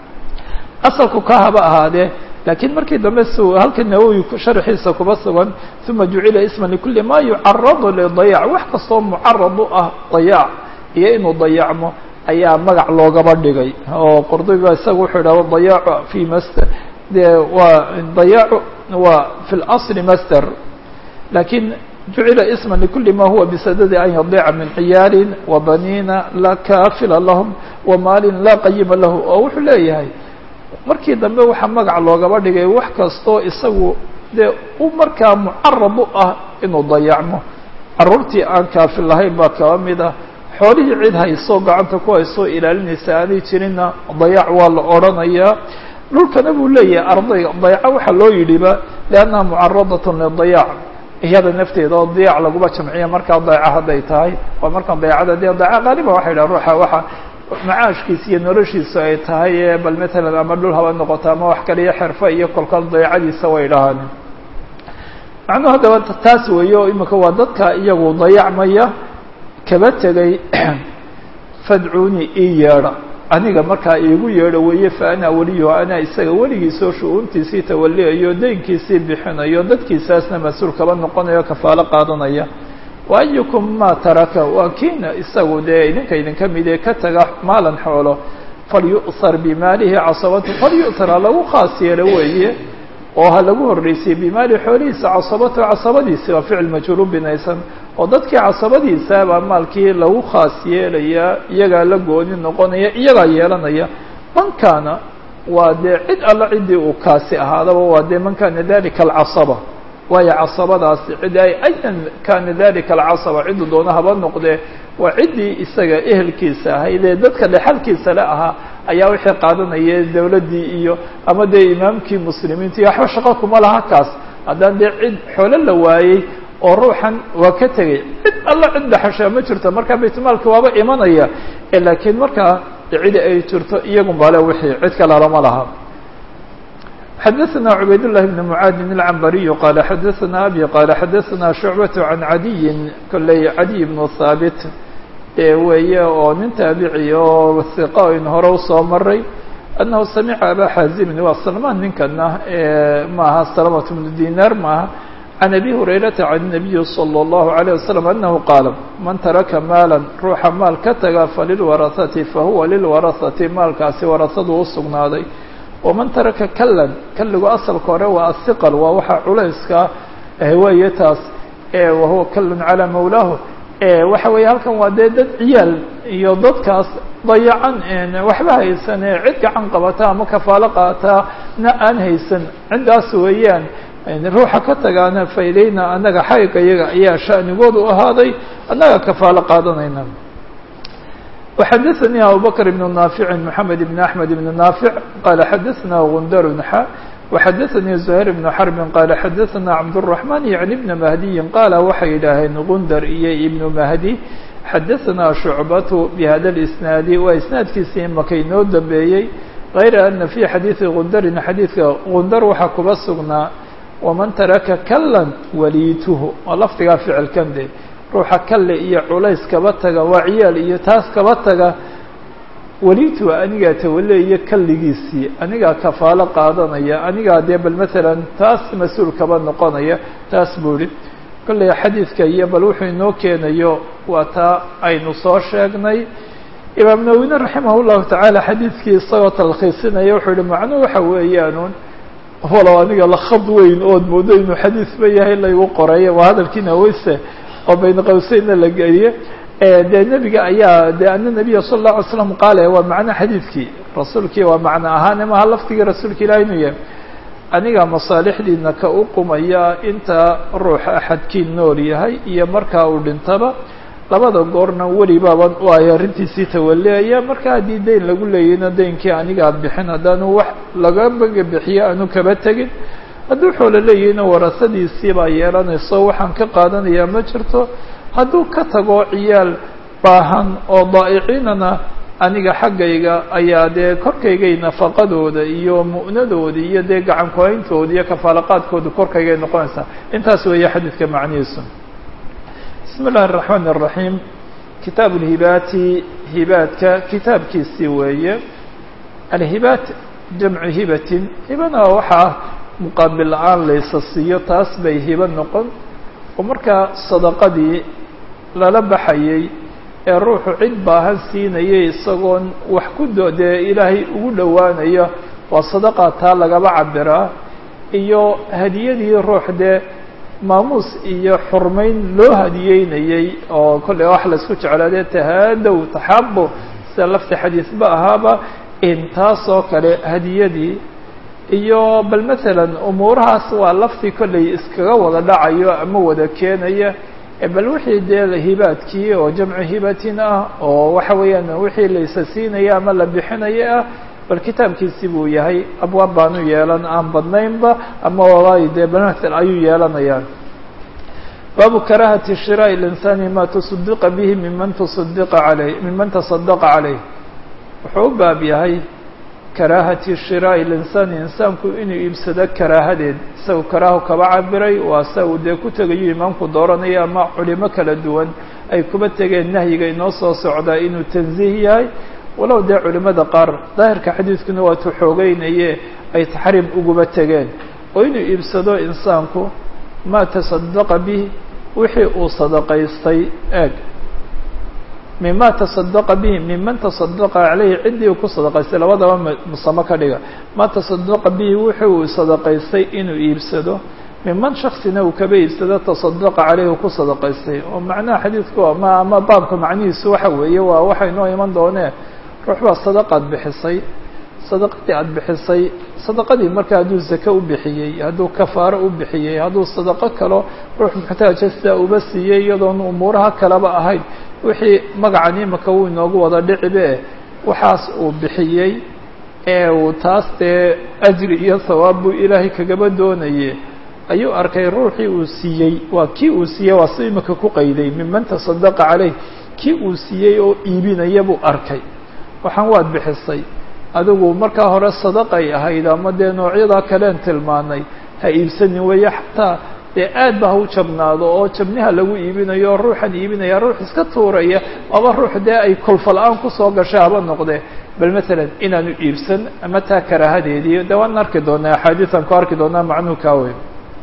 asalku ka haba ahaadee laakiin markii dambe s halka nawowi sharxiisa kuba sugan uma jucila isma likuli ma yucaradu lidayac wax kastoo mucarad u ah dayaac iyo inuu dayacmo ayaa magac loogaba dhigay oo qordobiba isaga wuxuu idhahda dayaacu fi master de waa dayaacu waa fi اlasli master lakin jucila isma likuli ma huwa bisadadi an yadiica min ciyaalin wa baniina laa kaafila lahum wa maalin laa qayima lahu oo wuxuu leeyahay markii dambe waxaa magac loogaba dhigay wax kastoo isagu dee u markaa mucarad u ah inuu dayacmo caruurtii aan kaafil lahayn baa kaba mid ah xoolihii cid hayso gacanta ku haysoo ilaalinaysa aanay jirinna dayac waa la odrhanayaa dhulkana buu leeyahay ardayga dayaco waxaa loo yidhiba liannaha mucaradatun lidayac iyada nafteeda oo dayac laguma jamciya markaa dayaco hadday tahay waa markaan dayacada dee dayaco qaaliban waxay dhaha ruuxa waxa macaashkiisa iyo noloshiisu ay tahay bal matalan ama dhul haba noqoto ama wax kale iyo xerfo iyo kolkol dayacadiisa way dhahaan macnuhu haddaba taas weeye oo imika waa dadka iyagu dayacmaya kaba tegay fadcuuni ii yeedha aniga markaa iigu yeedho weeye fa ana weliyo anaa isaga weligiisoo shu-uuntiisii tawaliyayo deynkiisii bixinayo dadkiisaasna mas-uul kaba noqonayo kafaalo qaadanaya waayukum maa taraka waa kiina isagu dee idinka idinka mid ee ka taga maalan xoolo falyu'sar bimaalihi casabatu falyu'sar ha lagu khaas yeelo weeye oo ha lagu horreysiye bimaali xoolihiisa casabatu casabadiisi waa ficil majhuuru binaysan oo dadkii casabadiisa baa maalkii lagu khaas yeelayaa iyagaa la gooni noqonaya iyagaa yeelanaya man kaana waa dee cid alla ciddii uu kaasi ahaadaba waa dee man kaana dalika alcasaba waayo casabadaasi cid ay ayan kaana dalika alcasaba cidduu doona haba noqdee waa ciddii isaga ehelkiisa ahayd ee dadka dhexalkiisa le ahaa ayaa wixii qaadanaya dawladdii iyo ama dee imaamkii muslimiinta iyo waxba shaqo kuma laha kaas haddaan dee cid xoolo la waayey oo ruuxan waa ka tegay cid alla cid dhexashaa ma jirto markaa baytmaalka waaba imanaya laakiin markaa cidi ay jirto iyagun baa le wixii cid kale lama laha xdثna عbayd للh بن معاadin العنbariي qال xadثna abي qال xadثna شhuعبة عan عadiyi kolley cadiي بن haaبت ee weeye oo nin taabici oo ثiqa in hore usoo maray أنahu samca abا xazimin waa salman ninkana maaha سلمة بن dinar maaha عan أbي هurayرaةa عan النaبiي صلى الله عليه وسلم أنه qاaل man taraka maalا ruuxa maal ka taga falilwaraثaةi fahuwa lilwaraثaةi maalkaasi warasadu usugnaaday waman taraka kallan kalligu asalka hore waa asiqal waa waxa culayska weeye taas wahuwa kallun calaa mawlaahu waxa weeye halkan waa dee dad ciyaal iyo dadkaas dayacan waxba haysan ee cid gacan qabata ama kafaalo qaataa na aan haysan ciddaas weeyaan ruuxa ka tagaana faydayna annaga xayga iyaga ayaa sha'nigoodu ahaaday annaga kafaalo qaadanayna وxdثnي abو bكر بن نافع محمد بن أحمد بن نافع qال xdثna غندر xا وxdثnي زهير بن حرب qال xdثna عبدالرحمن يعني بن مهدي qاaل waxay yidhaaheen غندر iyo iبن مهدي xdثna شعبة بhda الإسناaد waa isناadkiisii imaka inoo dambeeyey غayr أنa في xadيiثi غندrin xadيiثka غندر waxaa kuba sugnaa وmaن taraka kلا waliituه oo lafdigaa ficilkan de ruuxa kalle iyo culays kaba taga waa ciyaal iyo taas kaba taga welitu anigaa tawaleeya kalligiisii anigaa kafaalo qaadanaya anigaa dee bal masalan taas mas-uul kaba noqonaya taas buu ihi kolley xadiidka iyo bal wuxuu inoo keenayo waa taa aynu soo sheegnay imaam nawine raximah llahu tacaala xadiidkii isagoo talkhiisinaya wuxuu yihi macnuhu waxa weeyaanuun walow aniga la khad weyn ood moodo inuu xadiis ba yahay laygu qoreeya waa hadalkii naweyse oo bayna qawseynna la geliye dee nebiga ayaa de ana nabiya sala اllahu alay slam qaale waa macno xadiidkii rasuulkii waa macno ahaan maha laftigii rasuulka ilahi inuu yahay aniga masaalixdiina ka u qumaya inta ruuxa axadkii nool yahay iyo markaa uu dhintaba labada goorna welibaaban u ay arrintiisii tawaleaya marka haddii dayn lagu leeyayna daynkii aniga ad bixin haddaanu wax laga baga bixiyo aanu kaba tegin hadduu xoolo leeyahayna warasadiisii baa yeelanayso waxaan ka qaadanayaa ma jirto hadduu ka tago ciyaal baahan oo daa'iciinana aniga xaggayga ayaa dee korkaygay nafaqadooda iyo mu'nadooda iyo dee gacan ku-hayntooda iyo kafaalaqaadkooda korkaygay noqonaysaa intaas weeye xadiidka macnihiisu bismi اllahi الرaحmaan الرaحيim kitaab اlhibaati hibaadka kitaabkiisii weeye alhibaat jamcu hibatin hibana waxaa muqaabil la-aan laysa siiyo taas bay hibo noqon oo markaa sadaqadii lala baxayay ee ruuxu cid baahan siinayay isagoon wax ku do dee ilaahay ugu dhowaanaya waa sadaqa taa lagaba cabiraa iyo hadiyadii ruux dee maamuus iyo xurmayn loo hadiyeynayey oo kolley wax laisku jeclaadee tahaadow taxaabo sida lafti xadiisba ahaaba intaas oo kale hadiyadii iyo bal masalan umuurahaas waa laftii kolley iskaga wada dhacayo ama wada keenaya bal wixii dee hibaadkii oo jamcu hibatin ah oo waxa weeyaan wixii laysa siinaya ama la bixinaya ah bal kitaabkiisi buu yahay abwaab baanu yeelan aan badnaynba ama waay dee bamathel ayuu yeelanayaan baabu karahati shiraaءi اlinsani ma tusadiqa bihi miman tusadiqa aley miman tasadaqa caleyh wuxuu u baab yahay karaahati shiraaءi اlinsaani insaanku inuu iibsado karaahadeed isaga karaahu kaba cabiray waa sa uu dee ku tegayo imaamku dooranaya ama culimo kala duwan ay kuba tegeen nahyiga inoo soo socdaa inuu tanziih yahay walow dee culimada qaar daahirka xadiidkuna waa tuxoogeynaye ay taxriim uguba tegeen oo inuu iibsado insaanku maa tasadaqa bih wixii uu sadaqaystay eeg mima tasadaqa bihi miman tasadaqa caleyhi ciddii uu ku sadaqaystay labadaba musamo ka dhiga ma tasadaqa bihi wixii uu sadaqaystay inuu iibsado miman shaksina uu kaba iibsado tasadaqa caleyhi uu ku sadaqaystay oo macnaha xadiidku ama ama baabka macnihiisu waxa weeye waa waxa inoo iman doonee ruux baa sadaqaad bixisay sadaqadii aada bixisay sadaqadii marka hadduu zake u bixiyey hadduu kafaaro u bixiyey hadduu sadaqo kalo ruux muxtaaja sidaa uba siiyey iyadoon umuuraha kaleba ahayn wixii magacan imika wuu inoogu wada dhicibe waxaas uu bixiyey ee uu taas dee ajri iyo hawaab buu ilaahay kagaba doonaye ayuu arkay ruuxii uu siiyey waa kii uu siiyey waa si imika ku qayday miman tasadaqa caleyh kii uu siiyey oo iibinaya buu arkay waxaan waad bixisay adigu markaa hore sadaqay ahayd ama dee noocyadaa kaleen tilmaanay ha iibsanin weeye xataa dee aad ba ha u jabnaado oo jabniha lagu iibinayo ruuxan iibinaya ruux iska tuuraya aba ruux dee ay kolfala-aan kusoo gashay haba noqde bal masalan inaanu iibsan ama taa karaahadeedii de waan arki doonaa axaadiisan ku arki doonaa macnuhu kaa weyn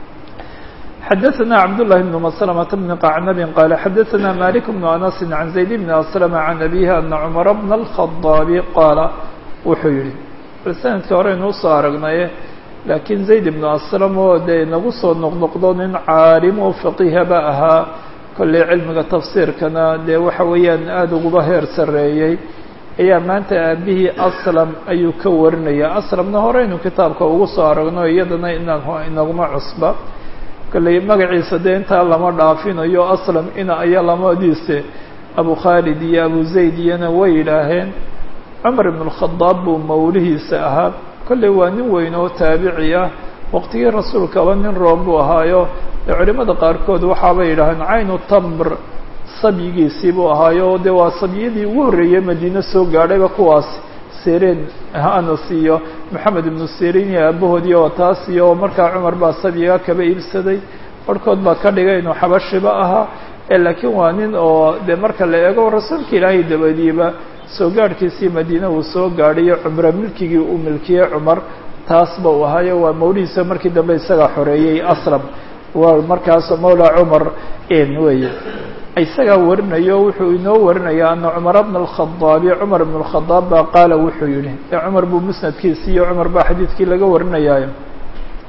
xadaثna cabdاللahi بن مسلمة بن qacnab qال xadaثna malik بن أنس عan زayd بن أسلم عan أbيه أna cmر بن الخaطاaب qaala wuxuu yihi bal sanadkii hore inuu soo aragnaye laakiin zayd ibnu aslam oo dee nagu soo noqnoqdo nin caalim oo faqiihaba ahaa kolley cilmiga tafsiirkana dee waxa weeyaan aada uguba heer sarreeyey ayaa maanta aabihii aslam ayuu ka warinaya aslamna hore inuu kitaabka ugu soo aragno iyadana ina inaguma cusba kolley magaciisa dee intaa lama dhaafinayo aslam ina aya lamadiise abu khaalid iyo abu zayd iyona way yidhaaheen cumar ibn اlkhadaab buu mawlihiisa ahaa kolley waa nin weyn oo taabici ah waqtigii rasuulkaba nin room buu ahaayo dee culimada qaarkood waxaabay yidhaaheen caynu tamr sabyigiisii buu ahaayo dee waa sabyadii ugu horreeyey madiine soo gaadhayba kuwaas sireen anas iyo moxamed ibnu sirin iyo aabahoodii oo taas iyo markaa cumar baa sabyiga kaba iibsaday barhkood baa ka dhigay inuu xabashiba ahaa laakiin waa nin oo dee marka la eego rasuulka ilaahay dabadiiba soo gaadhkiisii madiine uu soo gaadhayo cumro milkigii uu milkiyey cumar taasba uu ahaayo waa mawlihiisa markii dambe isagaa xoreeyey aslam waa markaas mawla cumar weye isagaa warinayo wuxuu inoo warinaya ana cumara bna alkhadaabi cumar bn اlkhadaab baa qaala wuxuu yihi ee cumar buu musnadkiisi iyo cumar baa xadiidkii laga warinayaayo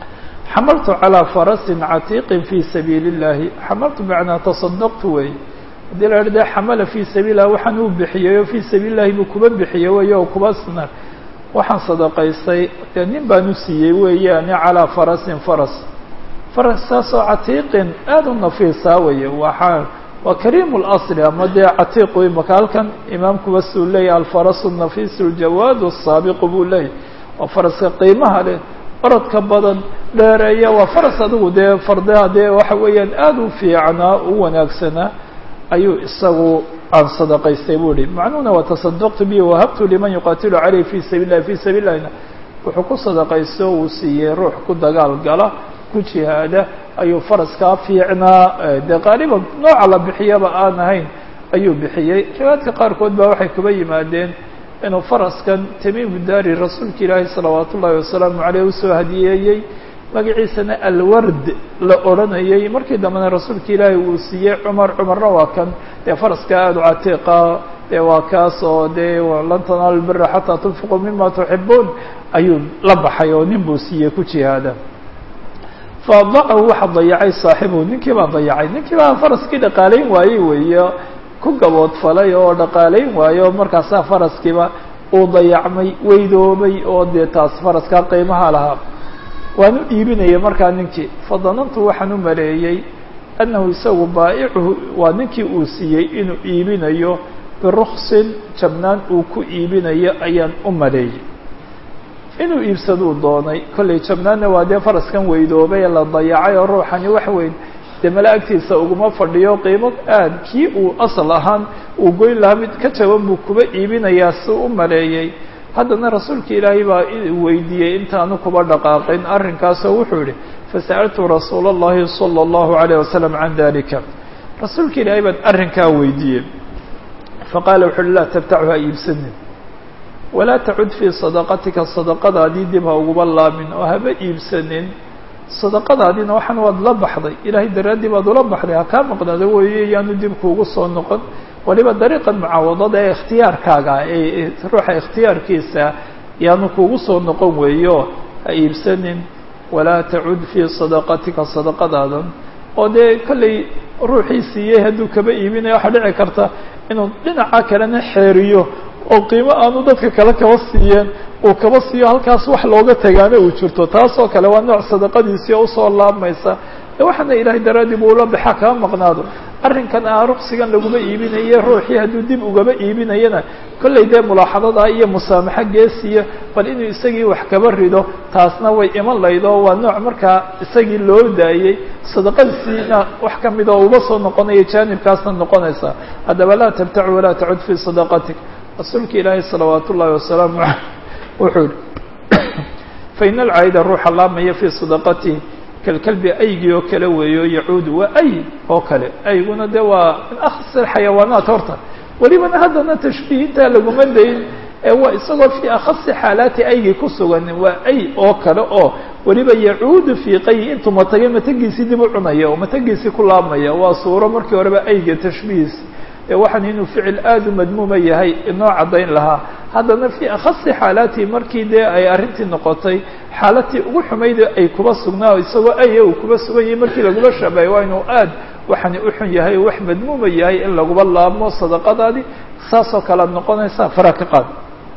xamaltu calىa farasin catiiqin fii sabiili اllahi xamaltu macnaa tasadaqtu wey haddii la idha de xamala fii sabiil lah waxaan uu bixiyey oo fii sabiil lahi buu kuba bixiyey wey oo kuba sna waxaan sadaqaystay dee nin baan u siiyey weeyaani calىa farasin faras faraskaasoo catiiqin aada u nafiisaa weye waxaa waa kariim اlasli ama dee catiiq wey maka halkan imaamkuba suu leeyahy alfarasu nafiisu ljawaad الsaabiqu buu leeyahy waa faraska qiimaha leh orodka badan dheereeya waa faras adigu dee fardaha dee waxa weeyaan aada u fiicnaa u wanaagsanaa ayuu isagu aan sadaqaystay buu ihi macnuhuna waa tasadaqtu bi wahabtu liman yuqaatilu caleyh fi sabiil lahi fi sabiil lahina wuxuu ku sadaqaysto uu siiyey ruux ku dagaal gala ku jihaada ayuu faraskaa fiicnaa dee qaaliban nooca la bixiyaba aan ahayn ayuu bixiyey riwaayadka qaarkood baa waxay kuba yimaadeen inuu faraskan tamiimu daari rasuulka ilaahi salawaat ullaahi wasalaamu caleyh usoo hadiyeeyey magaciisana alward la odhanayay markii dambena rasuulka ilaahi uu siiyey cumar cumarna waa kan dee faraska aada u catiiqa dee waa kaas oo dee lan tanaalu lbira xataa tunfiquu mima tuxibuun ayuu la baxay oo nin buu siiyey ku jihaada faadacahu waxa dayacay saaxibuhu ninkii baa dayacay ninkii baa faraskii dhaqaalayn waayey weeye ku gaboodfalay oo dhaqaalayn waayo markaasaa faraskiiba uu dayacmay weydoobay oo dee taas faraskaa qiimaha lahaa waan u iibinayay markaa ninkii fadanantu waxaan u maleeyey annahu isagu baa'icuhu waa ninkii uu siiyey inuu iibinayo biruksin jabnaan uu ku iibinayo ayaan u maleeyey inuu iibsaduu doonay kollay jabnaanna waa dee faraskan weydoobay ee la dayacay oo ruuxani wax weyn dee mala agtiisa uguma fadhiyo qiimo aad kii uu asal ahaan uu goyn lahaa mid ka jaban buu kuba iibinayaa si u maleeyey haddana rasuulka ilaahay baa weydiiyey intaanu kuba dhaqaaqin arrinkaasoo wuxuu yihi fasa'altu rasuula اllahi salى اllahu عalيه wasalam can dalika rasuulka ilaahay baan arrinkaa weydiiyey faqaala wuxu uhi laa tabtachu ha iibsanin walaa tacud fii sadaqatika sadaqadaadii dib ha uguba laamin oo haba iibsanin sadaqadaadiina waxaan waad la baxday ilaahay daraaddii baad ula baxday ha kaa maqnaado weeye yaanu dib kuugu soo noqon waliba dariiqan mucaawadada ee ikhtiyaarkaaga ee ruuxa ikhtiyaarkiisa yaanu kuugu soo noqon weeyo ha iibsanin walaa tacud fii sadaqatika sadaqadaadan oo dee kollay ruuxii siiyey hadduu kaba iibinayo waxaa dhici karta inuu dhinaca kalena xeeriyo oo qiimo aanu dadka kale kaba siiyeen uu kaba siiyo halkaas wax looga tagaana uu jirto taasoo kale waa nooc sadaqadiisii oo usoo laabmaysa waxaana ilaahay daraaddii buu ula baxa kaa maqnaado arrinkan ah ruqsigan laguma iibinaye ruuxii hadduu dib ugaba iibinayana kollay dee mulaaxadadaa iyo musaamaxo geesiya bal inuu isagii wax kaba rido taasna way iman layd oo waa nooc markaa isagii loo daayey sadaqadiisiina wax ka mid oo uba soo noqonaya jaanibkaasna noqonaysa haddaba laa tabtacu walaa tacud fii sadaqatik rasuulka ilaahay salawaat ullaahi wasalaamu aleyh wuxuu yihi faina alcaayida ruuxa laamaya fii sadaqatihi kalkalbi aygii oo kale weeyo yacuudu waa ay oo kale ayguna de waa min akhas xayawaanaat horta welibana haddana tashbiihintaa laguma dayn ee waa isagoo fii akhasi xaalaati aygii ku sugan waa ay oo kale oo weliba yacuudu fii qayi intuu matagay matagiisii dib u cunaya oo matagiisii ku laabmaya waa suuro markii horeba ayga tashbiihis ee waxaan inuu ficil aada u madmuuma yahay inoo caddayn lahaa haddana fii akhasi xaalaatihi markii dee ay arrintii noqotay xaalatii ugu xumayd ay kuba sugnaa isagoo aya uu kuba sugan yahay markii laguma shabahay waa inuu aad waxani u xun yahay wax madmuuma yahay in laguba laabmo sadaqadaadii saasoo kale ad noqonaysaa fara ka qaad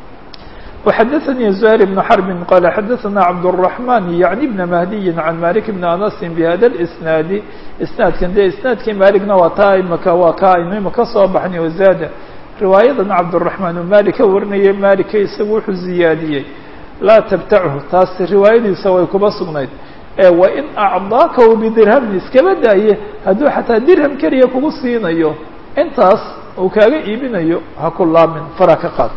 وxdثnي زهير بن حرب qال xdثna cبدالرحمن yعnي بن مهدي عن مالك بن أنس بhda الإسناaد isناadkan de isناadkii malikna waa taa imaka waa ka aynu imaka soo baxnay وزاada riwaayadan cabdالرحمن u malik ka warinayay malika isagu wuxuu ziyaadiyey laa تبتchu taas riwaayadiisa way kuba sugnayd وin أعضاakahu بdirhمn iskaba daaye hadduu xataa dirhم keliya kugu siinayo intaas uu kaaga iibinayo ha ku laamin fara ka qaad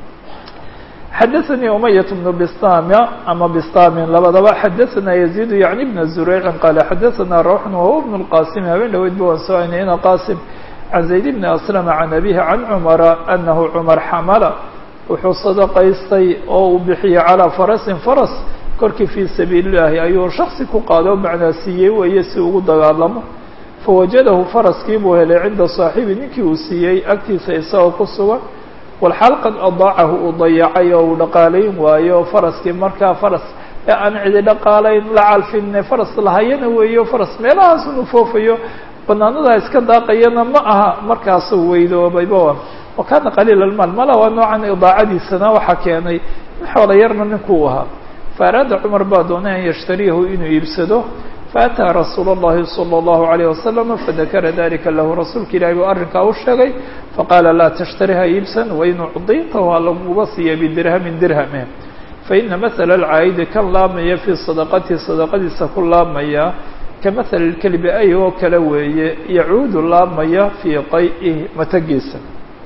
xdثnي أمyة بن بstam ama bstamin labadaba xadثna يزيد yعnي بن زurيع qال xadثna روح وهو بن الqاsم habeen dhaweyd ba waan soo aynayna qاsم عن زayd بن أسلم عن أbيه عن cمر أنه cمر xmla wuxuu صدqaystay oo uu bixiyey عalى فرسi فرس korkii fي sabiiل اللahi ayuu شhaksi ku qaado macnaa siiyey weeye si ugu dagaalamo fawajadahu faraskii buu helay cinda صaaxibi ninkii uu siiyey agtiisa isagoo ku sugan walxaal qad adaacahu uu dayacay oo uu dhaqaalayn waayo faraskii markaa faras ee aan cidi dhaqaalayn la calfinne faras lahayana weeyo faras meelahaas unu foofayo banaanadaa iska daaqayana ma aha markaasuu weydoobayba wa kaana qaliila almaal mala waa noocan idaacadiisana waxaa keenay xoola yarna ninkuu ahaa faaraada cumar baa doonay an yashtariyahu inuu iibsado faataa rasuul اllahi salى اllahu عalayه wasalam fadakara dalika lahu rasuulka ilahi buu arrinkaa u sheegay faqaala laa tashtariha iibsan wain ucdita waa laguba siiya bidirhamin dirhame faina mahala alcaayidi kan laamaya fii sadaqatihi sadaqadiisa ku laamaya ka mahali اlkelbi ay oo kale weeye yacuudu laamaya fii qay'ihi matagiisa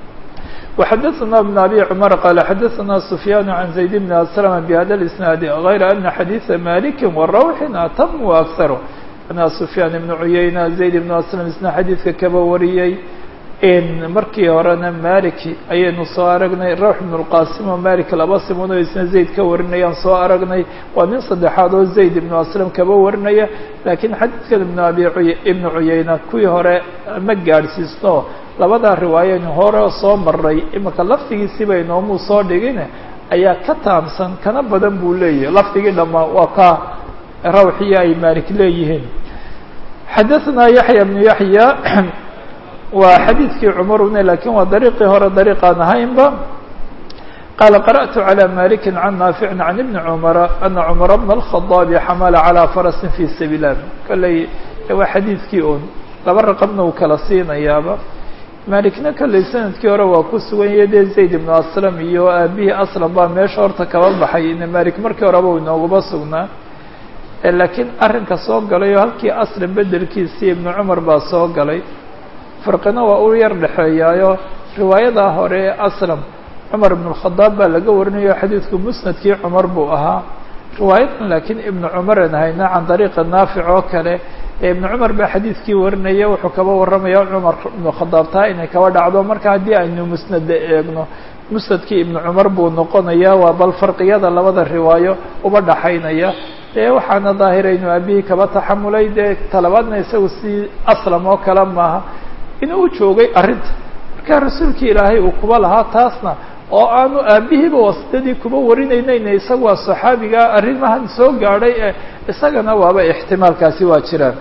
وxdثna بن أbي cمر qال xdثna سفyان عن زaيد بن أسلم بhda الإسناaد غayr أنa xadيiثa مالك وروح أtم وأكثر أna سفyان بن عyayنة زaيد بن أسلم isna xadيidka kaba wariyey markii horena malik ayaynu soo aragnay rawx بن الqاsim oo malik laba simood oo isna zayd ka warinayaan soo aragnay waa nin saddexaad oo zayd ibnu aslam kaba warinaya lakiin xadiidkan ibn abi ibnu cuyayna kuwii hore ma gaadhsiisno labadaa riwaayaynu hore soo maray imika laftigiisii bay noomuu soo dhigin ayaa ka taamsan kana badan buu leeyahay lafdigii dhammaa waa ka rawxiya ay malik leeyihiin xadaثna yaحya بnu yaحya waa xadiidkii cmarune lakin waa dariiqii hore dariiqaan ahaynba qaala qarأtu عalى maliki can naafici can ibni cmara ana cmara bna الkhaطaabi xamala calىa farasi fi sabiil lah kolley waa xadiidkii un laba raqabna uu kala siinayaaba malikna kolley sanadkii hore waa ku sugan yahe dee zayd ibnu aslam iyo aabihii aslam baa meesha horta kaba baxay ina malik markii horeba u inoogaba sugnaa laakiin arrinka soo galay oo halkii aslam bedelkiisii ibnu cumar baa soo galay farqina waa u yar dhexeeyaayo riwaayadaa hore ee aslam cumar ibn اlkhadaab baa laga warinayo xadiidku musnadkii cumar buu ahaa riwaayadan laakiin ibnu cumaran hayna can dariiqi naafic oo kale ee ibnu cumar baa xadiidkii warinaya wuxuu kaba warramaya cumar ibnu khadaab taa inay kaba dhacdo marka haddii aynu musnada eegno musnadkii ibnu cumar buu noqonaya waa bal farqiyada labada riwaayo uba dhaxaynaya dee waxaana daahiraynu aabihii kaba taxamulay dee talabaadna isagu si aslam oo kale maaha inuu u joogay arrinta marka rasuulkii ilaahay uu kuba lahaa taasna oo aanu aabihiiba wasdadii kuba warinaynayna isaga waa saxaabigaa arrimahan soo gaadhay ee isagana waaba ixtimaalkaasi waa jiraan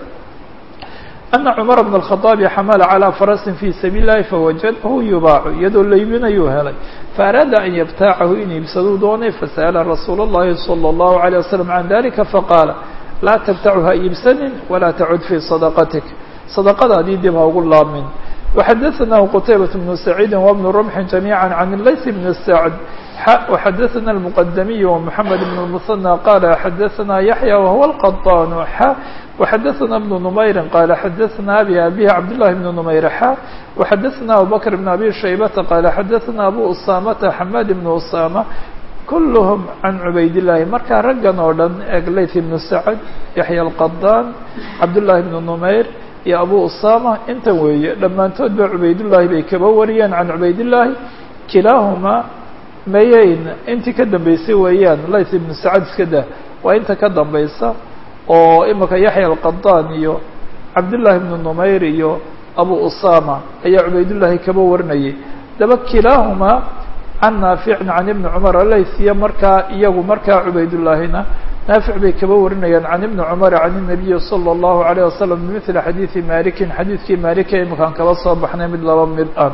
ana cumar bna الkhaطaabi xamala calىa farasin fi sabiil lahi fawajadahu yubaacu iyadoo laybinayuu helay faaraada an yabtaacahu in iibsaduu doonay fasa'ala rasuul اllahi salى اllahu عalيه wasalam can dalika faqaala laa tabtachu ha iibsanin walaa tacud fii sadaqatik sadaqadaadii dib ha ugu laamin وxadثnah qتaybaة بن سacيidi وبن رمح جamيعا عن layث بن سعد وxadثna المqdمي ومحamed بن المثنى qال xadثna يحيى وهو القطان x وxadثna بن نmayri qال xadثna abي abيه cبداللahi بن نmayr x وxadثna abوبكر بن أbي شhaybةa qال xadثna أbو أسامة حmاd بن أسامة kulhm can cubaydالlahi markaa raggan oo dhan eg layth بن سacد yaحyى الqطاn cabdاللahi بن نmayr iyo abu usama intan weeye dhammaantood ba cubaydullaahi bay kaba wariyeen can cubaydillaahi kilaahumaa mayeyn intii ka dambeysay weeyaan layth ibnu sacad iska dah waa inta ka dambaysa oo imika yaxya alqadaan iyo cabdullaahi ibnu numayr iyo abu usama ayaa cubaydullaahi kaba warinayay daba kilaahumaa can naaficin can ibni cumar laythiya markaa iyagu markaa cubaydullaahina naafic bay kaba warinayaan can ibni cumar can الnabiyi salى اllahu عalيه wasalam bimili xadiidi malikin xadiidkii malika imakaan kaba soo baxnay mid laba mid ah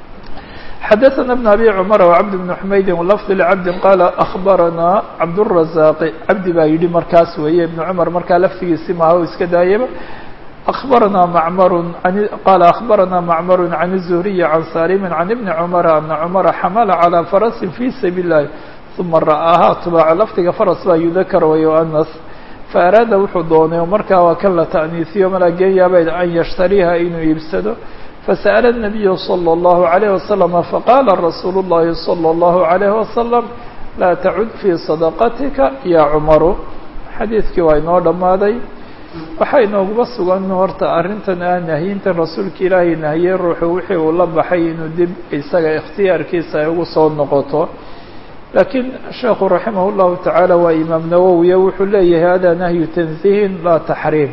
xadaثna bn abi cumar wcabd bn xumaydi lafd lcabdi qaala akhbarana cabdالrazaqi cabdi baa yidhi markaas weeye ibn cumar markaa laftigiisi maaha o iska daayaba أخبرنا معمر عن قال أخبرنا معمر عن الزهري عن سالم عن ابن عمر أن عمر حمل على فرس في سبيل الله ثم رآها تباع lfdiga فرس baa يذkر ويؤنث فأراada wuxuu doonay markaa waa kan la تأنiiثiyo malageenyaaba an يشhتريha inuu iibsado فسأل النبي صلى الله عليه وسلم فقال رsuuل اللhi صلى الله عليه وسلم لا تعد في صدقتك يا cمر xadيiثkii waa inoo dhamaaday waxaa inooguba sugan horta arrintan ah nahyintan rasuulka ilaahay nahiyey ruuxu wixii uu la baxay inuu dib isaga ikhtiyaarkiisa ay ugu soo noqoto laakiin sheekhu raximah llahu tacaala waa imaam nawowiye wuxuu leeyahay hada nahyu tanzihin laa taxriim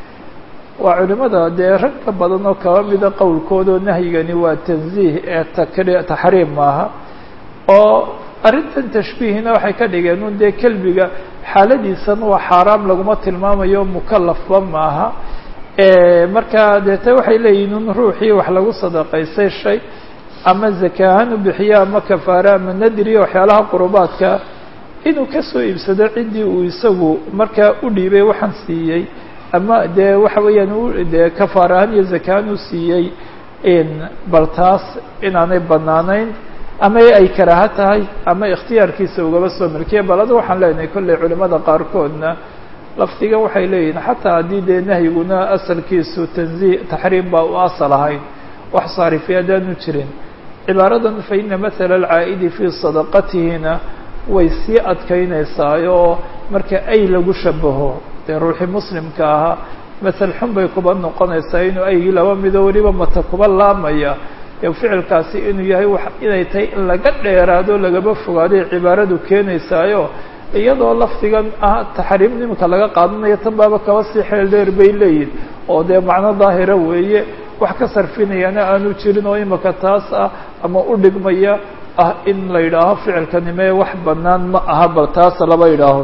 waa culimada dee rag ka badan oo kaba mida qowlkoodao nahyigani waa tanziih ee takri taxriim maaha oo arrintan tashbiihina waxay ka dhigeen un dee kelbiga xaaladiisan waa xaaraam laguma tilmaamayo mukalafba maaha marka deete waxay leeyihin un ruuxii wax lagu sadaqaystay shay ama zaka ahaan u bixiyo ama kafaare ama nadriya waxyaalaha qurubaadka inuu kasoo iibsado ciddii uu isagu markaa u dhiibay waxaan siiyey ama dee waxa weeyaan dee kafaar ahaan iyo zaka ahaan u siiyey bal taas inaanay banaanayn ama ay karaaho tahay ama ikhtiyaarkiisa ugaba soo milkiya bal adu waxaan leenahay kolley culimada qaarkoodna lafdiga waxay leeyihin xataa haddii dee nahyiguna asalkiisu tanzih taxriim baa u asal ahayn wax saarifi haddaanu jirin cibaaradan fa ina mathala alcaa'idi fii sadaqatihina way sii adkaynaysaa oo marka ay lagu shabaho dee ruuxii muslimka ahaa masel xun bay kuba noqonaysaa inuu aygii laba mido weliba mata kuba laamaya ee ficilkaasi inuu yahay wax inay tahay in laga dheeraado lagaba fogaaday cibaaradu keenaysaayo iyadoo lafdigan ah taxriim nimanka laga qaadanayo tan baaba kaba sii xeel dheer bay leeyihin oo dee macno daahira weeye wax ka sarfinayana aanu jirin oo imaka taas ah ama u dhigmaya ah in la yidhaaho ficilkanime wax banaan ma aha bal taas laba yidhaaho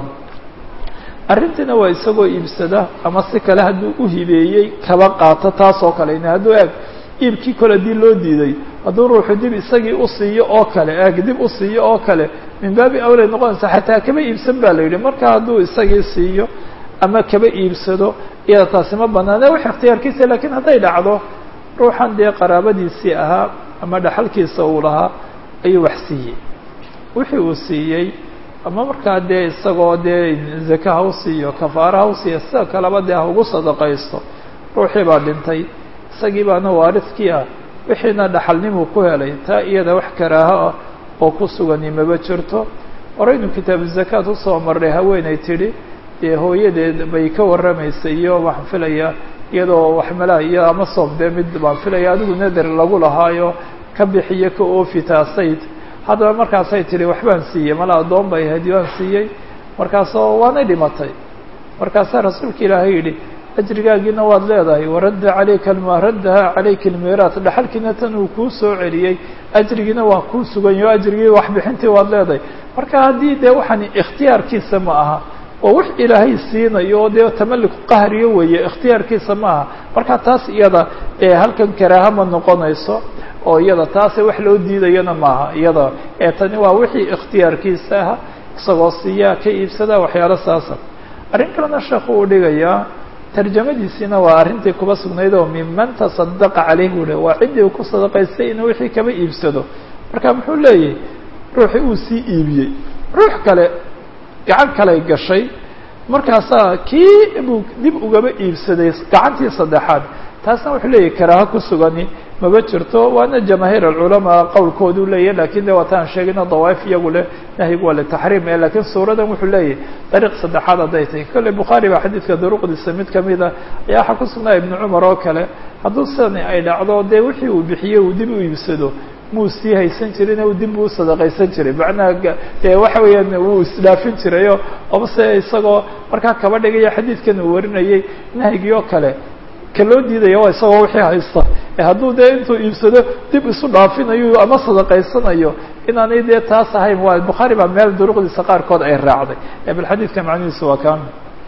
arrintiina waa isagoo iibsada ama si kale hadduu u hibeeyey kaba qaato taas oo kale hadduu eeg iibkii kole haddii loo diiday hadduu ruuxu dib isagii usiiyo oo kale eeg dib usiiyo oo kale min baabi awlay noqonaysa xataa kaba iibsan ba la yidhi marka hadduu isagii siiyo ama kaba iibsado iyada taasi ma banaane wax ikhtiyaarkiisa lakiin hadday dhacdo ruuxan dee qaraabadiisii ahaa ama dhaxalkiisa uu lahaa ayuu wax siiyey wixii uu siiyey ama markaa dee isagoo dee zaka ha u siiyo kafaara ha u siiyo sida kaleba dee ha ugu sadaqaysto ruuxii baa dhintay isagii baana waaridkii ah wixiina dhaxalnimuu ku helay taa iyada wax karaaho ah oo ku sugani maba jirto horeynu kitaabu zakaat usoo marray haweenay tidhi dee hooyadeed bay ka warramaysay iyo waxaan filaya iyadoo waxmala iyo ama soom dee mid baan filaya adigu nader lagu lahaayo ka bixiyo ka oofi taasayd haddaba markaasay tidhi waxbaan siiyey mala addoon bay ahayd waan siiyey markaasoo waanay dhimatay markaasaa rasuulka ilaahay yidhi ajrigaagiina waad leedahay waradda calayka alma raddaha calayka almiiraat dhaxalkiina tan uu kuu soo celiyey ajrigiina waa kuu suganyahy o ajrigii waxbixintii waad leedahay marka haddii dee waxaan ikhtiyaarkiisa ma aha oo wax ilaahay siinayo oo dee tamalik qahriyo weeye ikhtiyaarkiisa ma aha marka taas iyada ee halkan karaaha ma noqonayso oo iyada taase wax loo diidayana maaha iyada ee tani waa wixii ikhtiyaarkiisa aha isagoo siiyaa ka iibsada waxyaalo saasa arrin kalena sheekhu uu dhigayaa tarjamadiisiina waa arrintii kuba sugnayd oo minman tasadaqa caleyh buu le waa ciddii uu ku sadaqaystay inuu wixii kaba iibsado marka muxuu leeyahay ruuxii uu sii iibiyey ruux kale gacan kaley gashay markaasaa kii buu dib ugaba iibsaday gacantii saddexaad taasna wuxuu leeyahay karaaho ku sugani maba jirto waana jamaahiir alculamaa qowlkoodu leeyahy lakin de waataan sheegayno dawaaif iyagu leh nahyigu waa litaxriim e lakiin suuradan wuxuu leeyahay dariiq saddexaad hadday tahay kolley bukhaari baa xadiidka duruqdiisa mid kamida ayaa waxaa ku sugnaa ibnu cumar oo kale hadduu sidani ay dhacdo dee wixii uu bixiyey uu dib u iibsado muu sii haysan jirin u dib u sadaqaysan jiray macnaha dee waxa weeyaan wuu isdhaafin jirayo omase isagoo markaa kaba dhigaya xadiidkan uu warinayay nahyigii oo kale ka loo diidaya waa isagoo wixii haysta hadduu dee intuu iibsado dib isu dhaafinayo ama sadaqaysanayo inaanay dee taas ahayn waa bukhaari baa meel duruqdiisa qaarkood ay raacday bal xadiidka macnihiisu waa kaan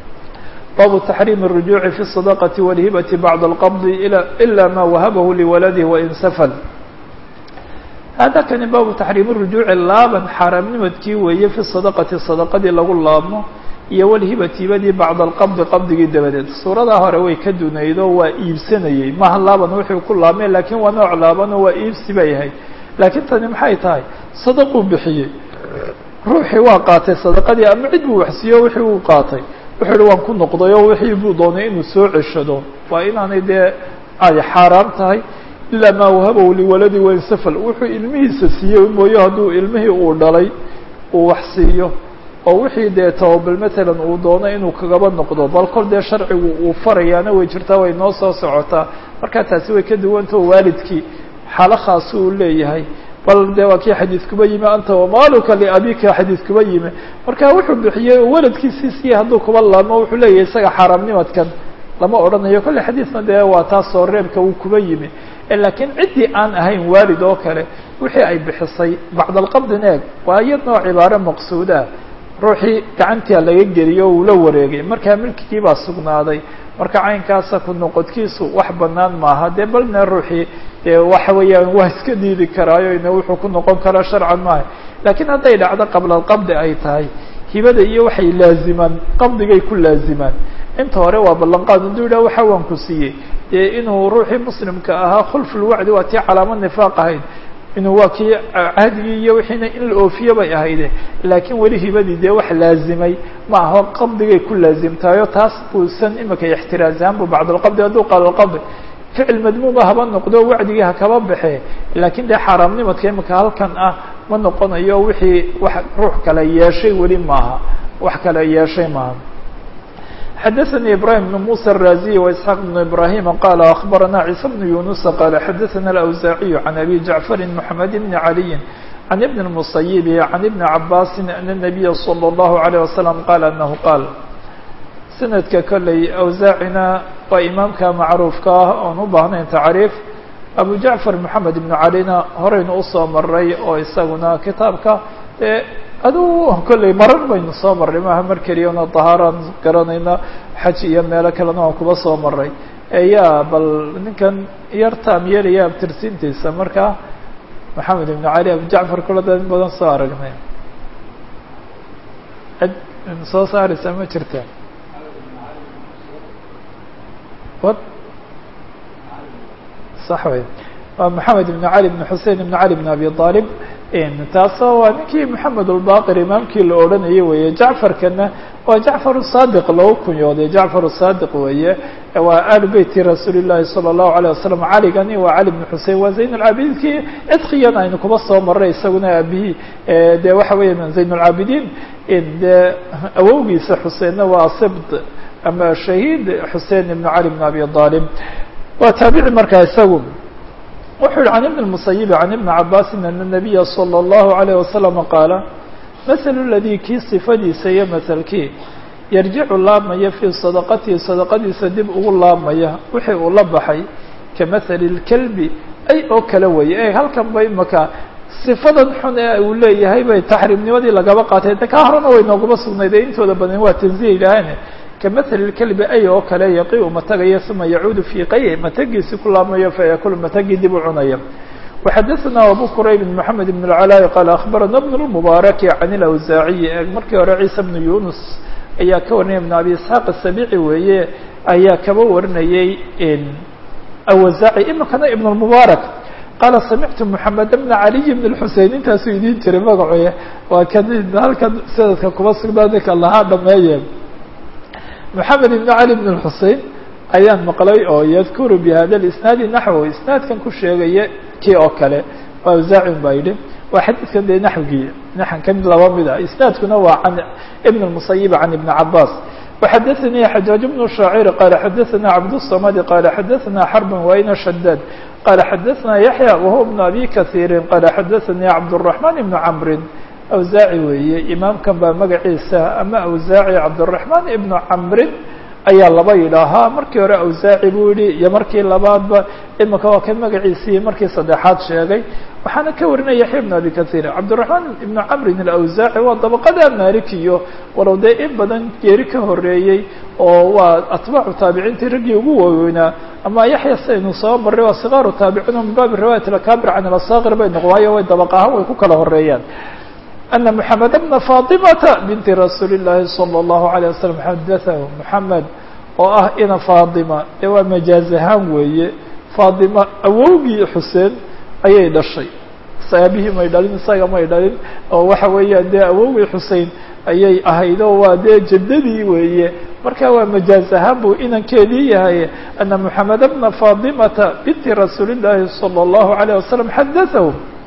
baabu taxriim الrujuuci fi الصadaqati wاlhibati bacda اlqabdi ila ma wahabahu liwaladih wain safal hada kani baabu taxriim الrujuuci laaban xaaraamnimadkii weeye fi sadaqati sadaqadii lagu laabmo iyo walhibati hibadii bacda alqabdi qabdigii dabadeed suuradaa hore way ka dunaydo waa iibsanayey maha laaban wuxuu ku laabmay lakiin waa nooc laabanoo waa iibsi bay ahayd laakiin tani maxay tahay sadaquu bixiyey ruuxii waa qaatay sadaqadii ama cid buu waxsiiyo wixii uu qaatay wuxuu ihi waan ku noqday oo wixii buu doonay inuu soo ceshado waa inaanay dee ay xaaraam tahay ilaa maa wahabahu liwaladi wainsafal wuxuu ilmihiisa siiyey mooye hadduu ilmihii uu dhalay uu wax siiyo oo wixii dee tababal matalan uu doono inuu kagaba noqdo bal kol dee sharcigu uu farayaana way jirtaa way noo soo socotaa markaa taasi way ka duwantao waalidkii xaalo khaasi uu leeyahay bal dee waa kii xadiidkuba yimi anta wamaaluka liabika xadiidkuba yimi marka wuxuu bixiyey oo waladkiisii siiya hadduu kuba laamo wuxuu leeyahay isaga xaaraamnimadkan lama odhanayo kolle xadiidna dee waa taas soo reebka uu kuba yimi laakiin ciddii aan ahayn waalid oo kale wixii ay bixisay bacd alqabdin eeg waa iyadnoo cibaaro maqsuudah ruuxii gacantia laga geliyo uu la wareegay markaa milkigii baa sugnaaday marka caynkaasa ku noqodkiisu wax banaan maaha dee balna ruuxii dee waxa weeyaan waa iska diidi karaayo ina wuxuu ku noqon karaa sharcan maaha laakiin hadday dhacdo qabla alqabdi ay tahay hibada iyo waxay laazimaan qabdigay ku laazimaan inta hore waa ballanqaad hadduu yidhah waxa waan ku siiyey dee inuu ruuxii muslimka ahaa khulfulwacdi waa tii calaamad nifaaq ahayd inuu waa kii cahdigii iyo wixiina in la oofiyo bay ahayde laakiin weli hibadii dee wax laazimay ma aho qabdigay ku laazimtahayo taas buusan imika ixtiraazaanbu bacdalqabdi hadduu qaalolqabdi ficil madmuuma haba noqdo wacdigii hakaba baxe laakiin dee xaaraamnimadka imika halkan ah ma noqonayo wixii wax ruux kale yeeshay weli maaha wax kale yeeshay maaha xdثnي إبراهيم بن موسى الرازي وإسحاq بن إبراهيم قال أخبرنا عيسى بن يونس قال xdثنا الأوزاعي عن أبي جعفر محمد بن علي عن ابن المصيب عن ابن عباس أن النبي صلى الله عليه وسلم قال أنه قال سندka kolley أوزاacina waa imaamka macruufka ah oon u baahnayn tacriif أبو جعفر محamed بن عليna horaynu usoo maray oo isaguna kitaabka aduu kolley marar baynu soo marray maaha mar keliyana dahaaraan garanayna xaj iyo meelo kalena waan kuba soo maray eyaa bal ninkan yar taam yeelaya abtirsiintiisa marka maxamed ibn cali abu jacfar kula da in badan soo aragnay cid soo saaraysa ma jirta wad sax wey waa maxamed ibn cali ibn xusein ibn cali ibn abi aalib taasoo waa ninkii moxamed ulbaqir imaamkii la odhanayay weeye jacfarkana waa jacfar saadiq lagu kunyooday jacfar saadiq weeye waa alu beyti rasuuli llahi salى الlahu alيه wasalam caligani waa cali bn xusein waa zayn lcaabidiinkii cidkiyan aynu kuba soo maray isaguna aabihii de waxa weya zayn lcaabidiin de awowgiisa xuseinna waa sibt ama shahiid xusein ibn cali bn abi aalib waa taabici markaa isagu wuxuu yihi can ibn الmusayibi can ibni cabaasin ana الnabiya salى الlahu عalيه wasalam qaala mahalu ladii kii sifadiisa iyo mahalkii yarjicu laabmaya fii sadaqatihi sadaqadiisa dib ugu laabmaya wixii uu la baxay kamahali اlkelbi ay oo kale weeye e halkan ba imaka sifadan xun ee uu leeyahay bay taxriimnimadii lagaba qaatay de kaa horena way nooguma sugnayd ee intooda badan waa tanziya yidhaaheen kamahali lkelbi ay oo kale yaqiu matagaya uma yacuudu fii qay matagiisi ku laabmayo fayakulu matagii dib u cunaya وxadثna abu qrayb mحamed بن العلاء qال أخbarana بن المبارك عن الأwزاaعي markii hore عيسى بن يunس ayaa ka warinaya بن abi isحاq السبيعي weeye ayaa kaba warinayay awزاعي imikana iبن المبارك qaala samictu محamed بن عaliي بن الحusein intaasuu idin jiray magacoye waa kan halkan sanadka kuba sugnaa ninka lahaa dhameeye محamed بن علي بن الحusein ayaan maqlay oo yadkuru bihada اisnaadi naxwo isnaadkan ku sheegaya kii oo kale waa awzaacin baa yidhi waa xadiidkan dee naxwigii naxan ka mid laba mid ah isnaadkuna waa can ibn الmusayib can ibn cabaas وxadaثanii xajaaج بن shaacir qaala xadaثana cabdالصamad qaala xadaثana xarba wayna shadaad qaala xadaثana yaحya wahuwa بn abi kaثiiri qaala xadaثanii cabdالرaحman ibn camri awzaaci weeye imaamkan baa magaciisa ama awzaaci cabdالرaحman ibn camrin ayaa laba yidhaahaa markii hore awsaaci buu yihi iyo markii labaadba imika waa kan magaciisii markii saddexaad sheegay waxaana ka warinaya yaxya ibn abi kahiir cabdiraxmaan ibnu camrin alawsaaci waa dabaqada malikiyo walow dee in badan geeri ka horeeyey oo waa atbaacu taabiciintii raggii ugu waaweynaa ama yaxya saynu soo marray waa sikaaru taabiciin min baabi riwaayat alakabir can alasakir bay noqon waayo way dabaq ahaan way ku kala horeeyaan أن محamed بna faطimata binti rasuuli الlahi salى الlahu عalيه waslم xadaثahu mحamed oo ah ina faطima ee waa majaaz ahaan weeye faطima awowgii xuseen ayay dhashay aabihii may dhalin isaga may dhalin oo waxa weeyaan dee awowgii xusein ayay ahayd oo waa dee jaddadii weeye marka waa majaaz ahaan buu inankeedii yahay ana محamed bna faطimata binti rasuuli الlahi salى الlahu عalيه waslم xadaثahu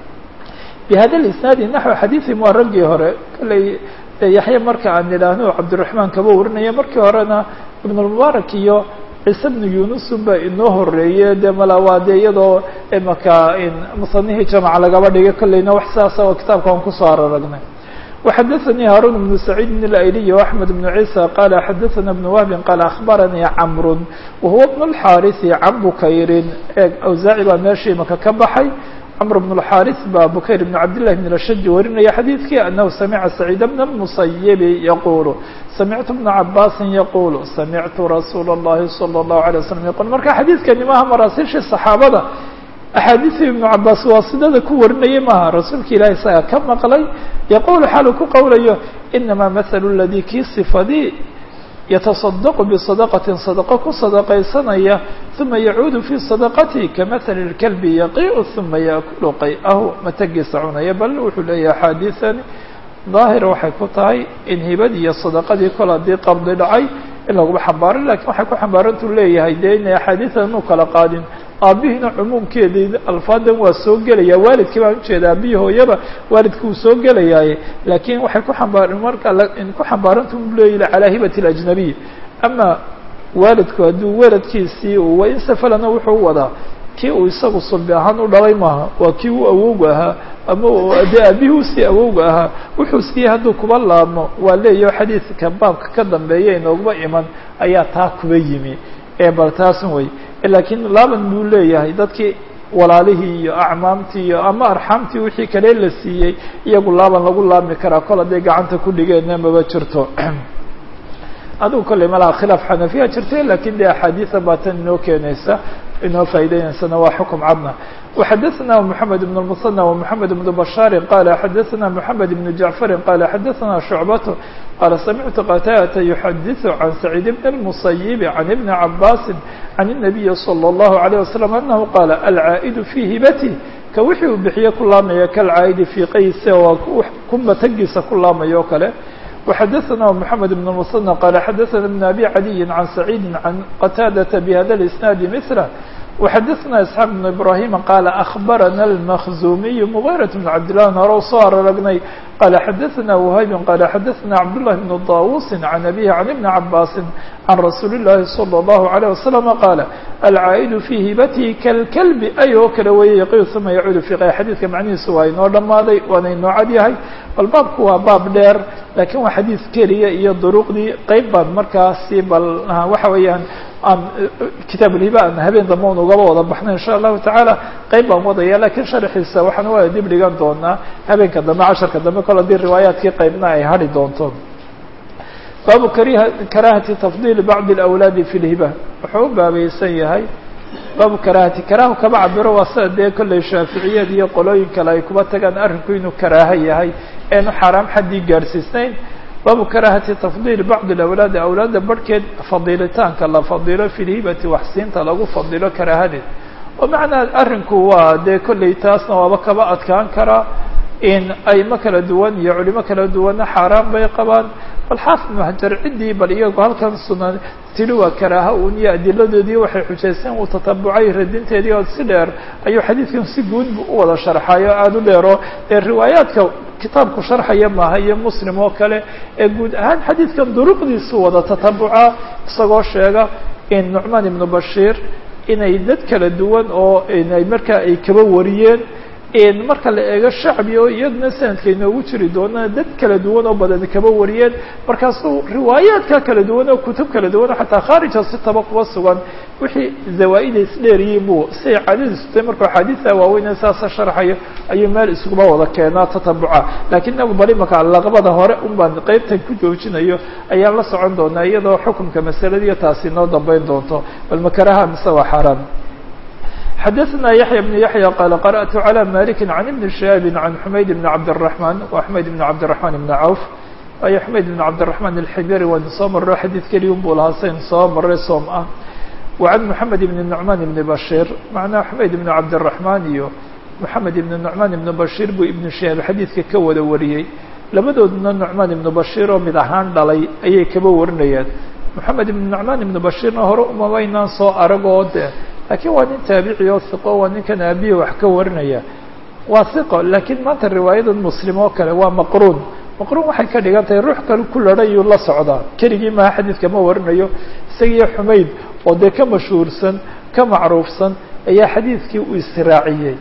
bhada isnaadi naxو xadiiثim waa raggii hore kalley yaxya marka aan idhaahno cabdiraحmaan kaba warinaya markii horena ibn اlmubaarak iyo ciise bnu yunusun ba inoo horeeye de mala waa de iyadoo imaka musanihii jamc lagaba dhigay kolleyna wax sidaasa oo kitaabka aan kusoo araragnay وxadaثnii haarun بن سacيid بن اlayliy وaحmed بن عيسى qal xadaثna بن wهbi qal aخbaranii cmr wahuwa بن الxاariثi can bukayrin eeg awsaaci baa meeshii imaka ka baxay cmr بن الxاrث ba bukayr بن cabdاللh بن الshج warinaya xadيidkii أنhu samca سacيid بن المصyب yqul samictu بن cabاsi yqul samictu rasuul الlahi صلى الlaه عليه وsلم yqul marka xadiidkani maha maraasiشhii صaxaabada axaadiثii iبن cabaas waasidada ku warinaya maha rasuulka ilahi isaga ka maqlay yqul xaalu ku qowlayo inama mثl اladي kii صifadii yataصadq bصadaqatin sadaqo ku sadaqaysanaya uma yacuudu fii sadaqatihi kamahali اlkalbi yaqiicu uma yaakulu qay-ahu matagiisa cunaya bal wuxuu leeyahay axaadiiani daahira waxay ku tahay in hibadii iyo sadaqadii kol haddii qabdi dhacay in laguma xambaarin lakin waxay ku xambaarantuu leeyahay dee inay axaadiidan u kala qaadin aabihiina cumuumkeedii alfaadan waa soo gelaya waalidkii baan ujeeda aabihii hooyaba waalidki wuu soo gelayaaye laakiin waxay ku ambaar marka ku xambaaranta u leeyahi calaa hibati اlajnabiy ama waalidku hadduu weladkiisii wain safalana wuxuu wadaa kii uu isagu sulbi ahaan u dhalay maaha waa kii u awowga ahaa ama dee aabihii usii awowga ahaa wuxuu siiyey hadduu kuba laabmo waa leeyaho xadiidka baabka ka dambeeya inooguma iman ayaa taa kuba yimi ee bal taasun wey laakiin laaban buu leeyahay dadkii walaalihii iyo acmaamtii iyo ama arxaamtii wixii kale la siiyey iyagu laaban lagu laabmi karaa kol hadday gacanta ku dhigeenna maba jirto adigu kolley malaha khilaaf xanafiya jirta lakin de axaadiisa baa tan inoo keenaysa inoo faa'iideynaysana waa xukum cadna وxadثna محamed بن المثنى ومحamed بن بشhاr qال xadثna محamed بن جعفr qال xadثna شhuعبة qال سمعت qتاdة يحadiث عن سعيد بن المصيب عن بن عabاس عن النبي صلى الله عليه وسلم أنه qال العاaئد في hibته ka wixii uu bixiye ku laamaya kalcaaydi fii qayse waa kunba tagiisa ku laamayo o kale وxadثna محamed بن المثنى qال xadثna بن أbي عadي عن سعيد عن qتاdة بhda الإسناaد مثله وxadثna isحاaq بن ibrahim qال أخbarana الmkزumiy مغيرة بن cabdالله hore soo araragnay qال xadثna وhayb qال xadثna cabdاللahi بن طاوuس عن أbيه عن بن cabاس عن rasuul الlahi صلى الله عليه وسلم qال الcاaئd في hibatihi kالklb ay oo kale weeye yqi ثuma yacuud في qay xadiidka macnihiisu waa inoo dhamaaday waana inoo cad yahay bal baabku waa baab dheer lakin waa xadiid keliya iyo duruqdii qeyb baan markaasi bal waxa weeyaan aan kitaab ulhiba aan habeen dambe un ugaba wada baxno in sha allahu tacaala qeyb baan wadaya lakin sharxiisa waxaan waa dib dhigan doonaa habeenka dambe casharka dambe kol haddii riwaayaadkii qeybna ay hadhi doonto baabu karahati tafdil bacd اlawlaadi fi lhiba wuxuu u baabaysan yahay baabu karahati karahu kama cabiro waa sida dee kolley shaaficiyad iyo qolooyin kale ay kuba tagaan arrinku inuu karaaho yahay eenu xaaraam xaddii gaadhsiisnayn baabu karahati tafdiil bacd اlawlaadi awlaadda barhkeed fadiilitaanka la fadilo fi lhibati waxsiinta lagu fadilo karaahadeed oo macnaa arrinku waa dee kolley taasna waaba kaba adkaan karaa in aymo kala duwan iyo culimo kala duwanna xaaraan bay qabaan bal xaafid muhajar ciddii bal iyagu halkan sunan tili waa karaaha un iyo adiladoodii waxay xujaysteen uu tatabucay radinteedii oo si dheer ayuu xadiidkan si guud bu u wada sharxayo aada u dheero ee riwaayaadka kitaabku sharxaya maaha iyo muslim oo kale ee guud ahaan xadiidkan duruqdiisu wada tatabuca isagoo sheega in nucmaan ibnu bashiir inay dad kala duwan oo inay markaa ay kaba wariyeen marka la eego shacbi oo iyaduna sanadka inoogu jiri doona dad kala duwan oo badan kaba wariyeen markaasuu riwaayaadka kala duwan oo kutub kala duwan oo xataa khaarija sitaba kuba sugan wixii zawaa-ida isdheeriyiin buu siay caadadiisu tahay markuu axaadiisa waaweyn saasa sharxayo ayuu meel iskuba wada keenaa tatabuca lakiin inagu bal imaka laqabada hore un baan qeybtan ku joojinayo ayaan la socon doonaa iyadoo xukunka masaladiiyo taasi noo dambeyn doonto bal makaraha mise waa xaaraan xadثna yaحyى بن yaحyى qال qرأت عlى mالك عن بن شhهاب عن حmayd بن cabdالرحمن wa حmayd بن cabdالرحمن بن cوف ayo حmayd بن cabdالرحمن الxibri waynu soo maro xadiid keliya un buu lahaa sayn soo maray soom ah وعن محamed بن نعمان بن bشhير macnaha حmayd بن cabdالرحمن iyo محamed بن نعمان بن bشhير buu iبن شhهاب xadiidka ka wada wariyey labadoodna نعmaan iبن bشhير oo mid ahaan dhalay ayay kaba warinayaan محamed بن نعmaan iبن bشhيرna hore umamaynaan soo aragoo de lakiin waa nin taabici oo hiqo waa ninkan aabihi wax ka warinaya waa hiqo lakiin maanta riwaayadan muslim oo kale waa maqruun maqruun waxay ka dhigan tahay ruux kale ku ladhayuu la socdaa keligii maha xadiidka ma warinayo isagiyo xumayd oo dee ka mashhuursan ka macruufsan ayaa xadiidkii uu israaciyey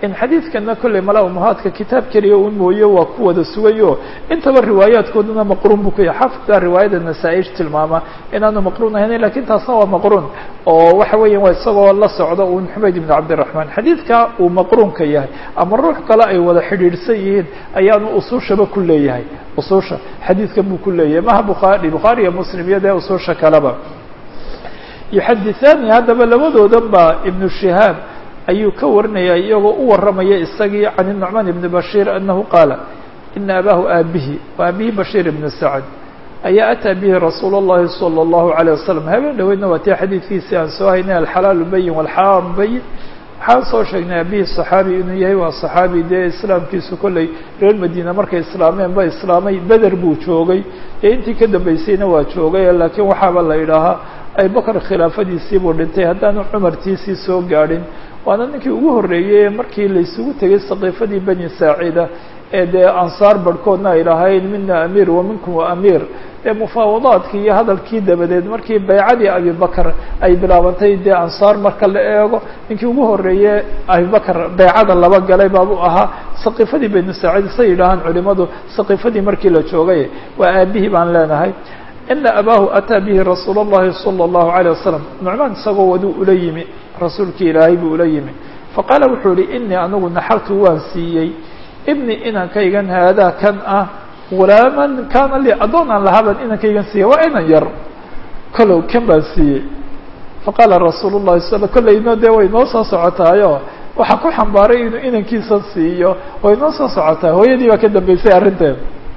in xadiidkana kolley mala umuhaadka kitaab keliya un mooye waa ku wada sugayo intaba riwaayaadkooduna maqruun buu ku yahay xafidka riwaayada nasaa-ish tilmaama inaanu maqruun ahayn lakin taasna waa maqruun oo waxa weeya waa isagoo la socdo un xumayd ibn cabdiraxmaan xadiidka uu maqruunka yahay ama ruux kale ay wada xidhiidhsan yihiin ayaanu usuushaba ku leeyahay usuusha xadiidkan buu ku leeyahay maha bukhaari bukhaari iyo muslim iyo dee usuusha kaleba yuxadithaani haddaba labadoodan ba ibnu shihaab ayuu ka warinaya iyagoo u warramaya isagii can الnucmaan ibni bashiir anahu qaala ina abaahu aabihi wa abihi bashiir ibnu sacd ayaa ataa bihi rasuul اllahi salى اllahu عalيه wasalam habeen dhaweydna waa tii xadiidkiisii aan soo haynay alxalaalu bayin walxaraamu bayin waxaan soo sheegnay abihi صaxaabi inuu yahay waa صaxaabi dee islaamkiisu kolley reer madiina markay islaameen ba islaamay beder buu joogay ee intii ka dambeysayna waa joogay laakiin waxaaba la idhaahaa abubakr khilaafadiisii buu dhintay haddaanu cumartiisii soo gaadhin waana ninkii ugu horreeyey markii laysugu tegay saqiifadii bani saacida ee dee ansaar barhkoodna ay lahayn mina amiir wa minkum wa amiir ee mufaawadaadkii iyo hadalkii dabadeed markii baycadii abibakr ay bilaabantay dee ansaar marka la eego ninkii ugu horreeye abibakr baycada laba galay baabuu ahaa saqiifadii bani saacida say yidhaahaan culimadu saqiifadii markii la joogay waa aabihii baan leenahay ina abaahu ataa bihi rasuul اllahi salى اllahu عalيه wasalam nucmaan isagoo waduu ula yimi rasuulkii ilaahay buu ula yimi faqaala wuxuu yihi inii anigu naxartu waan siiyey ibni inankaygan haadaa kan ah gulaaman kaana lii addoon aan lahaaban inankaygan siiyey waa inan yar kalow kan baan siiyey faqaala rasuul الlahi sal kollayno dee way noo soo socotaayo waxaa ku xambaaray inuu inankiisa siiyo way noo soo socotaa hooyadii baa ka dambeysay arrinteeda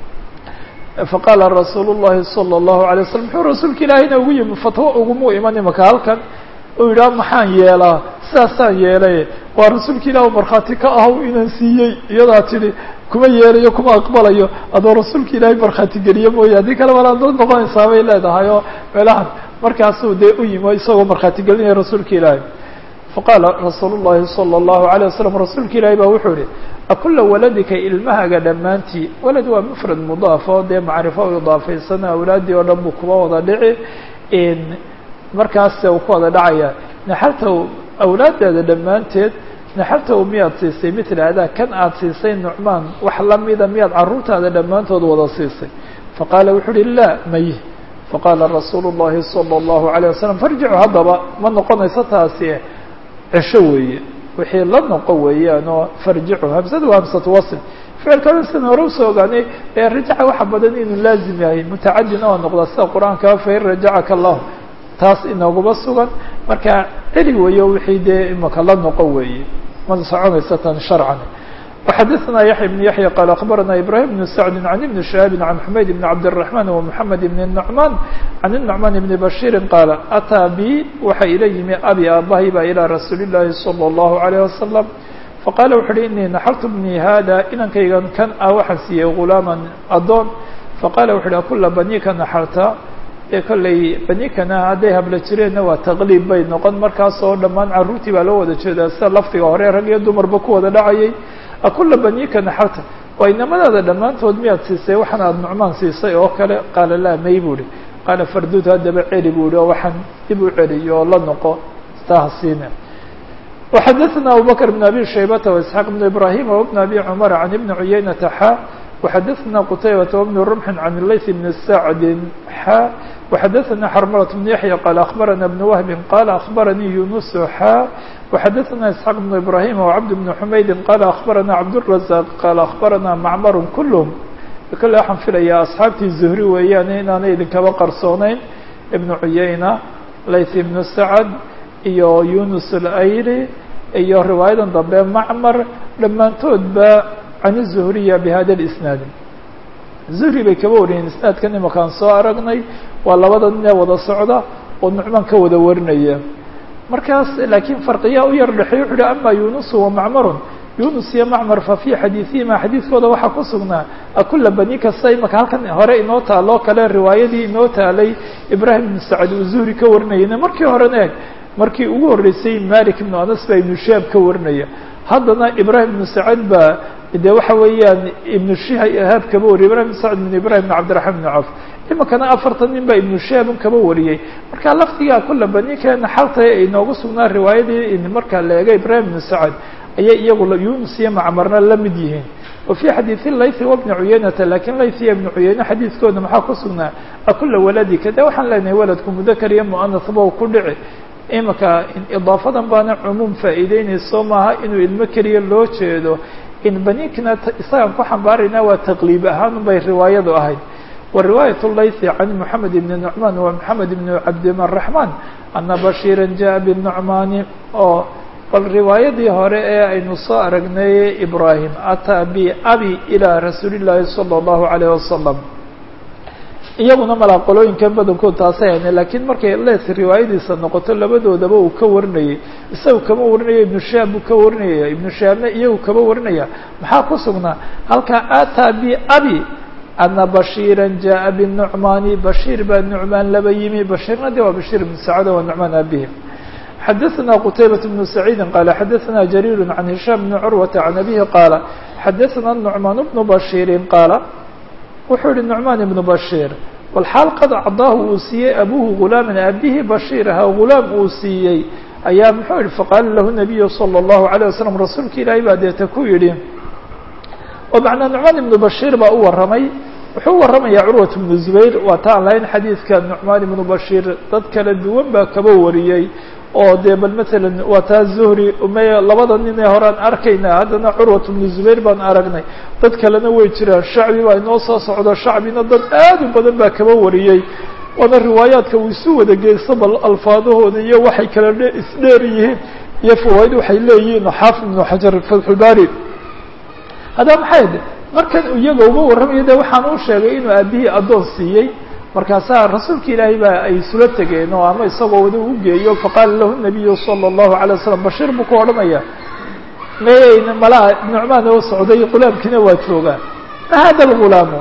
faqaala rasuul الlahi salى الlahu عalيه waslm muxuu rasuulka ilaahayna ugu yimi fatwo ugumuu iman imaka halkan uu yidhaha maxaan yeelaa sidaasaan yeelay waa rasuulka ilah markhaati ka ahow inaan siiyey iyadaa tidhi kuma yeelayo kuma aqbalayo adoo rasuulka ilaahay markhaati geliye mooye haddii kale walaad dad noqonaysaa bay leedahay oo meelahan markaasuu dee u yimi isagoo markhaati gelinaya rasuulka ilaahay faqaala rasuul الlahi salى الlahu عalيه waslm rasuulka ilaahay baa wuxuu yihi akula waladika ilmahaga dhammaantii walad waa mufrad mudaaf oo dee macrifo u idaafaysan awlaaddii oo dhan buu kuba wada dhici markaas uu ku wada dhacaya naxaltaw awlaaddaada dhammaanteed naxaltaw miyaad siisay mila adaa kan aad siisay nucmaan wax lamida miyaad carruurtaada dhammaantood wada siisay faqaala wuxuu uhi laa may faqaala rasuulu الlahi salى الlahu عalيه wasalam farjicu haddaba ma noqonayso taasi cesho weeye wixii la noqo weeyaan oo farjicu hamsadu waa hamsatu wasl ficilkana sida hore usoo ogaanay ee rajaca waxa badan inuu laazim yahay mutacadina oo noqda sida qur-aanka fain rajacaka allahu taas inaguma sugan marka celi weeyo wixii dee imaka la noqo weeye ma soconaysa tan sharcan وxadثna yaحya بن yaحyى qال أخbarana ibrahim بن sعد عن iبn شhهاaب عن حmayd بن cabdالرحمن ومحamed بن النعمان عن النعمان بن بشhير qاaل أtىa b waxa ila yimi abi aabahay ba ilى rasuul الlahi صلى الله عليه وسلم faqala wuxu uhi inii naxartu bnii hada inankaygan kan ah waxaan siiyey غulaama adoon faqala wuxu uhi akula banika naxarta ee kollay banikana hadday habla jireenna waa taqliib bay noqon markaas oo dhammaan carruurtii baa loo wada jeedaa sida lafdiga hore rag iyo dumarba ku wada dhacayay akula banika naxarta waa inamadaada dhammaantood miyaad siisay waxaan aada nucmaan siisay oo kale qaala laa may bu uhi qaala farduud haddaba celi bu uhi oo waxaan dib u celiyo oo la noqo staha siina وxadثna abubكر بن أbي شhaybة وإسحاq بن إبراهيم وبن أbي cمر عن iبن عuyaynةa xا وxadثna qتaybة وبن رمح عن الlayث بن سعد xا وxadثna xرملة بن يحيى qال أخبرna بن وهب qال أخبرني يuنس xا وxadثna إسحاq بن إبراهيم وعبد بن حمaيد qال أخبرna عبدالرزاق qال أخبرna معmر كلهم kale waxaan filaya أصxaabtii زهري weeyaan inaanay idinkaba qarsooneyn iبن عuyaynة layث بن سعد iyo yunus alayri iyo riwaayadan dambe macmar dhammaantoodba can الzuhriya bihada اlisnaad zuhri bay kaba wariyeen isnaadkan imakaan soo aragnay waa labada nin ee wada socda oo nucmaan ka wada warinaya markaas laakiin farqiyaa u yar dhexey wuxu uhi ama yunusu wa macmarun yunus iyo macmar fa fii xadiiثihima xadiidkooda waxaa ku sugnaa akula bani kasta imaka halkan hore inoo taaloo kale riwaayadii inoo taalay ibrahim ibn sacd uu zuhri ka warinayayna markii horena eeg markii ugu horreysay malik ibnu anas baa ibnu shihaab ka warinaya haddana ibrahim ibnu sacad baa de waxa weeyaan ibnu shihaab kaba wariyay ibrahim ibn sacd ibn ibrahim ibn cabdiraxman ibn cawf imikana afartan nin baa ibnu shihaabun kaba wariyey marka lafdigaa kula baninka naxalta ay inoogu sugnaa riwaayadii marka la eega ibrahim ibnu sacad ayay iyagu yunus iyo macmarna la mid yihiin wa fii xadiidi laythi wabni cuyaynata lakin layth iyo ibni cuyayne xadiidkooda maxaa ku sugnaa akula waladika de waxaan leenahay waladku mudakar iyo muanasba ku dhici imika idaafadan baana cumuum faa'iideynayso maaha inuu ilmo keliya loo jeedo in baninkina isagaan ku xambaarayna waa taqliib ahaan bay riwaayadu ahayd wa riwaayat laythi can moxamed ibni nucmaan wa moxamed ibni cabdiraxmaan ana bashiira jaءa binucmaani oo bal riwaayadii hore ee aynu soo aragnay ibrahim ataa bi abi ilaa rasuuli llaahi salى اllahu alayh wasalam iyaguna malaa qolooyinkan badankood taasay hayne lakiin markay les riwaayadiisa noqoto labadoodaba uu ka warinayay isaga kama warinaya ibnu shaab buu ka warinaya ibnu shaabna iyagu kama warinaya maxaa ku sugnaa halkaa ataa bi abi ana bashiira jaءa binucmaani bashiir baa nucmaan laba yimi bashiirna de waa bashiir ibnu sacada wa nucmaan abihi xadaثna qtaybaة بن سacيidi qala xadaثna jariir can hishaam bni curwata can abihi qaala xadaثna nucmaan bnu bashiiri qaala wuxuu yihi nucmaan ibnu bashiir walxaal qad cadaahu uu siiyey abuhu gulaaman abihi bashiir ahaa gulaam uu siiyey ayaa muxuu yihi faqaala lahu nabiyu salى الlahu عalيه wasalam rasuulka ilaahay baa deeta ku yidhi oo macnaa nucmaan ibnu bashiir baa u warramay wuxuu u warramayaa curwat bnu zubayr waa ta aan lahayn xadiidka nucmaan ibnu bashiir dad kala duwan baa kaba wariyey oo dee bal matalan waa taa zuhri may labada nin ee horean arkayna haddana curwat bnu zubayr baan aragnay dad kalena way jiraan shacbi baa inoo soo socdo shacbina dad aad u badan baa kaba wariyey waana riwaayaadka uu isu wada geysto bal alfaadahooda iyo waxay kala dhe isdheer yihiin iyo fawaaid waxay leeyihiin xaafid ibnu xajar fatxulbaari haddaba maxay de markan iyaga uma warramayo de waxaan u sheegay inuu aabihii addoon siiyey markaasaa rasuulka ilaahay baa ay isula tegeen oo ama isagoo wada u geeyo faqaala lahu nabiyu salى الlahu عalيه wasalam bashiir buu ku odhanaya mayayna malaa nucmaan oo socday gulaamkiina waa joogaa ma hada lgulaamu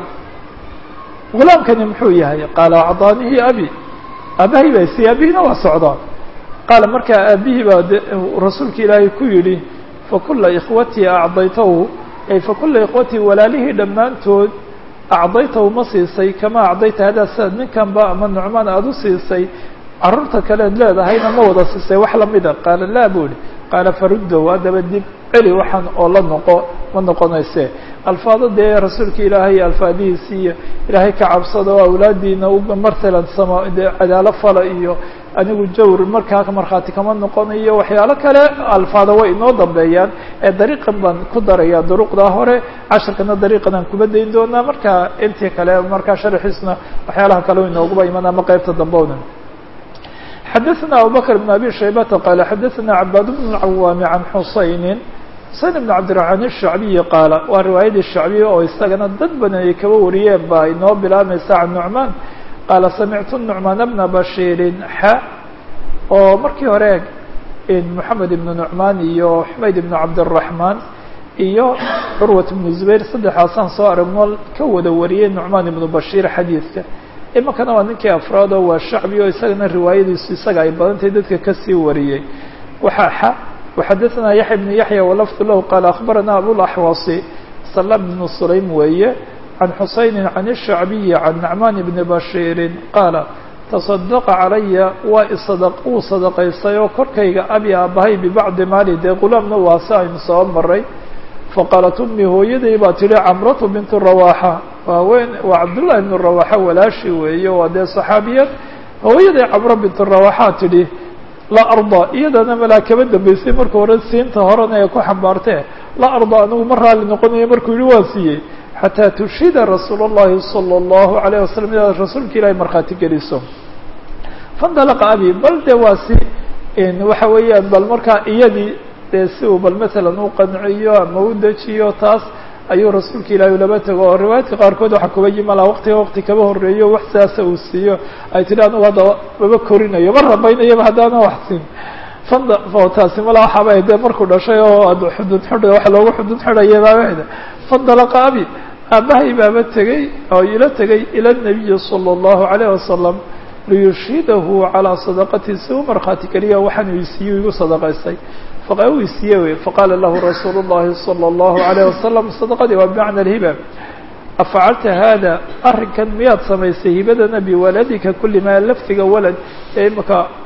gulaamkani muxuu yahay qaala acdaanihi abi aabahay baa siiyey aabihina waa socdaa qaala markaa aabihii baa rasuulka ilaahay ku yidhi fakula ikhwatii acdaytahu ay fakula ikhwatii walaalihii dhammaantood acdaytahu ma siisay kama acdayta hadaa sidaad ninkanba ama nucmaan aada u siisay carruurta kaleed leedahayna ma wada siisay wax lamida qaala laa buu ihi qaala faruddow haddaba dib celi waxaan oo la noqo ma noqonayse alfaado dee rasuulka ilaahay alfaadihiisi iyo ilaahay ka cabsada oo awlaadiina martalan sama dee cadaalo fala iyo anigu jawr markaa markhaati kama noqonayo waxyaalo kale alfaada way inoo dambeeyaan ee dariiqan baan ku daraya duruqdaa hore casharkana dariiqan aan kuba dayn doonaa markaa intii kale markaa sharaxiisna waxyaalaha kale inooguba iman ama qeybta dambowna xadaثna abubakr بn abi shaybata qaala xadaثna cabaad bn اcawaami can xusayni xuseyn bn cabdiraxmaan الshacbiyi qaala waa riwaayadii shacbiya oo isagana dad badan ay kaba wariyeen baa inoo bilaabmaysa can nucmaan qaala samictu nucmaan bna bashiirin xa oo markii hore moxamed ibnu nucmaan iyo xumayd ibnu cabdiraxmaan iyo curwat ibnu zubayr saddexaasaan soo aragno ka wada wariyey nucmaan ibnu bashiir xadiidka iminkana waa ninkii afraad oo waa shacbi oo isagana riwaayadiisu isaga ay badantahay dadka kasii wariyey waxaa xa waxadaثna yaxya bnu yaxya walafdu lahu qaala akhbarana abulaxwasi salam bnu sulaym weeye can xusayni can الshacbiyi can nacmaan bni bashiiri qaala taصadaqa calaya waa isada uu sadaqaystay oo korkayga abi aabahay bibacdi maali dee gulaamna waa si aynu soo maray faqaalat ummi hooyaday baa tihi camratu bintu rawaxa waaweyn waa cabdullahi bnu rawaxa walaashi weeye waa dee saxaabiyad hooyaday camro bintu rawaxa tidhi laa arda iyadana malaa kaba dambeysay marka hore siinta horena ee ku xambaartee laa arda anigu ma raalli noqonayo markuu yihi waa siiyey xataa tushhida rasuul اllahi salى اllahu alayه wasalam inaad rasuulka ilahay markhaati geliso fandalaqa abi bal de waa si waxa weeyaan bal markaa iyadii dee si uu bal matalan u qanciyo ama u dejiyo taas ayuu rasuulka ilaahay laba tego oo riwaayadka qaarkood waxaa kuba yimala waqtiga waqti kaba horeeyo wax sidaasa uu siiyo ay tihi anigu hadda maba korinayo ma rabaynayaba haddaana wax siin fanda taasi mala waxaaba dee markuu dhashay oo xudud xudha waxa loogu xudud xidhaya baabahda fandalaqa abi aabahay baaba tegey oo ila tegay ila nabiyi salى اllahu alayh wasalam liyushhidahu calaa sadaqati si u markhaati geliya waxaan uu isiiye igu sadaqaystay uu isiiye wey faqaala lahu rasuulu اllahi salى اllahu alayh wasalam sadaqadii waa bimacna alhiba afacalta hada arrinkan miyaad samaysay hibadana biwaladika kuli maa lafdiga walad ee imaka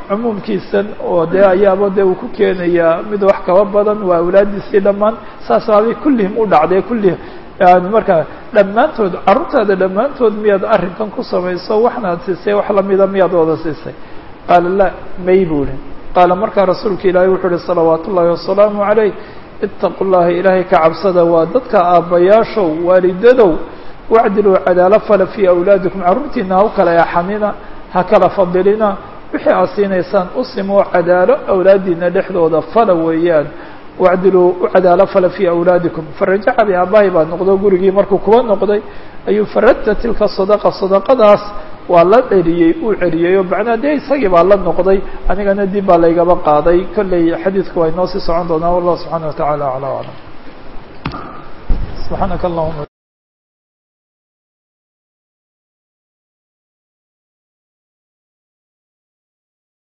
cumuumkiisan oo dee ayaaba dee uu ku keenayaa mid wax kaba badan waa awlaadiisii dhammaan saas baabay kullihim u dhacday kullihim yani markaa dhammaantood carruurtaada dhammaantood miyaad arrinkan ku samayso waxnaad siisay wax lamida miyaad wada siisay qaala la may buuhi qaala markaa rasuulka ilaahay wuxuu uhi salawaat ullaahi wasalaamu calayh itaqu llaha ilaahay ka cabsada waa dadka aabbayaashow waalidadow wacdiluu cadaalo fala fii awlaadikum carruurtiina ha u kala eexanina ha kala fadilina wixii aad siinaysaan u simoo cadaalo awlaadiina dhexdooda fala weeyaan wacdiluu u cadaalo fala fii awlaadikum farajaca bi aabbahay baa noqdo gurigii markuu kuwa noqday ayuu faradta tilka sadaqa sadaqadaas waa la celiyey uu celiyey oo macnaa dee isagii baa la noqday anigana dib baa laygaba qaaday kolley xadiidku waa inoo sii socon doonaa wallahu subxaana wa tacaala aclaa aclam subxaanaka allahuma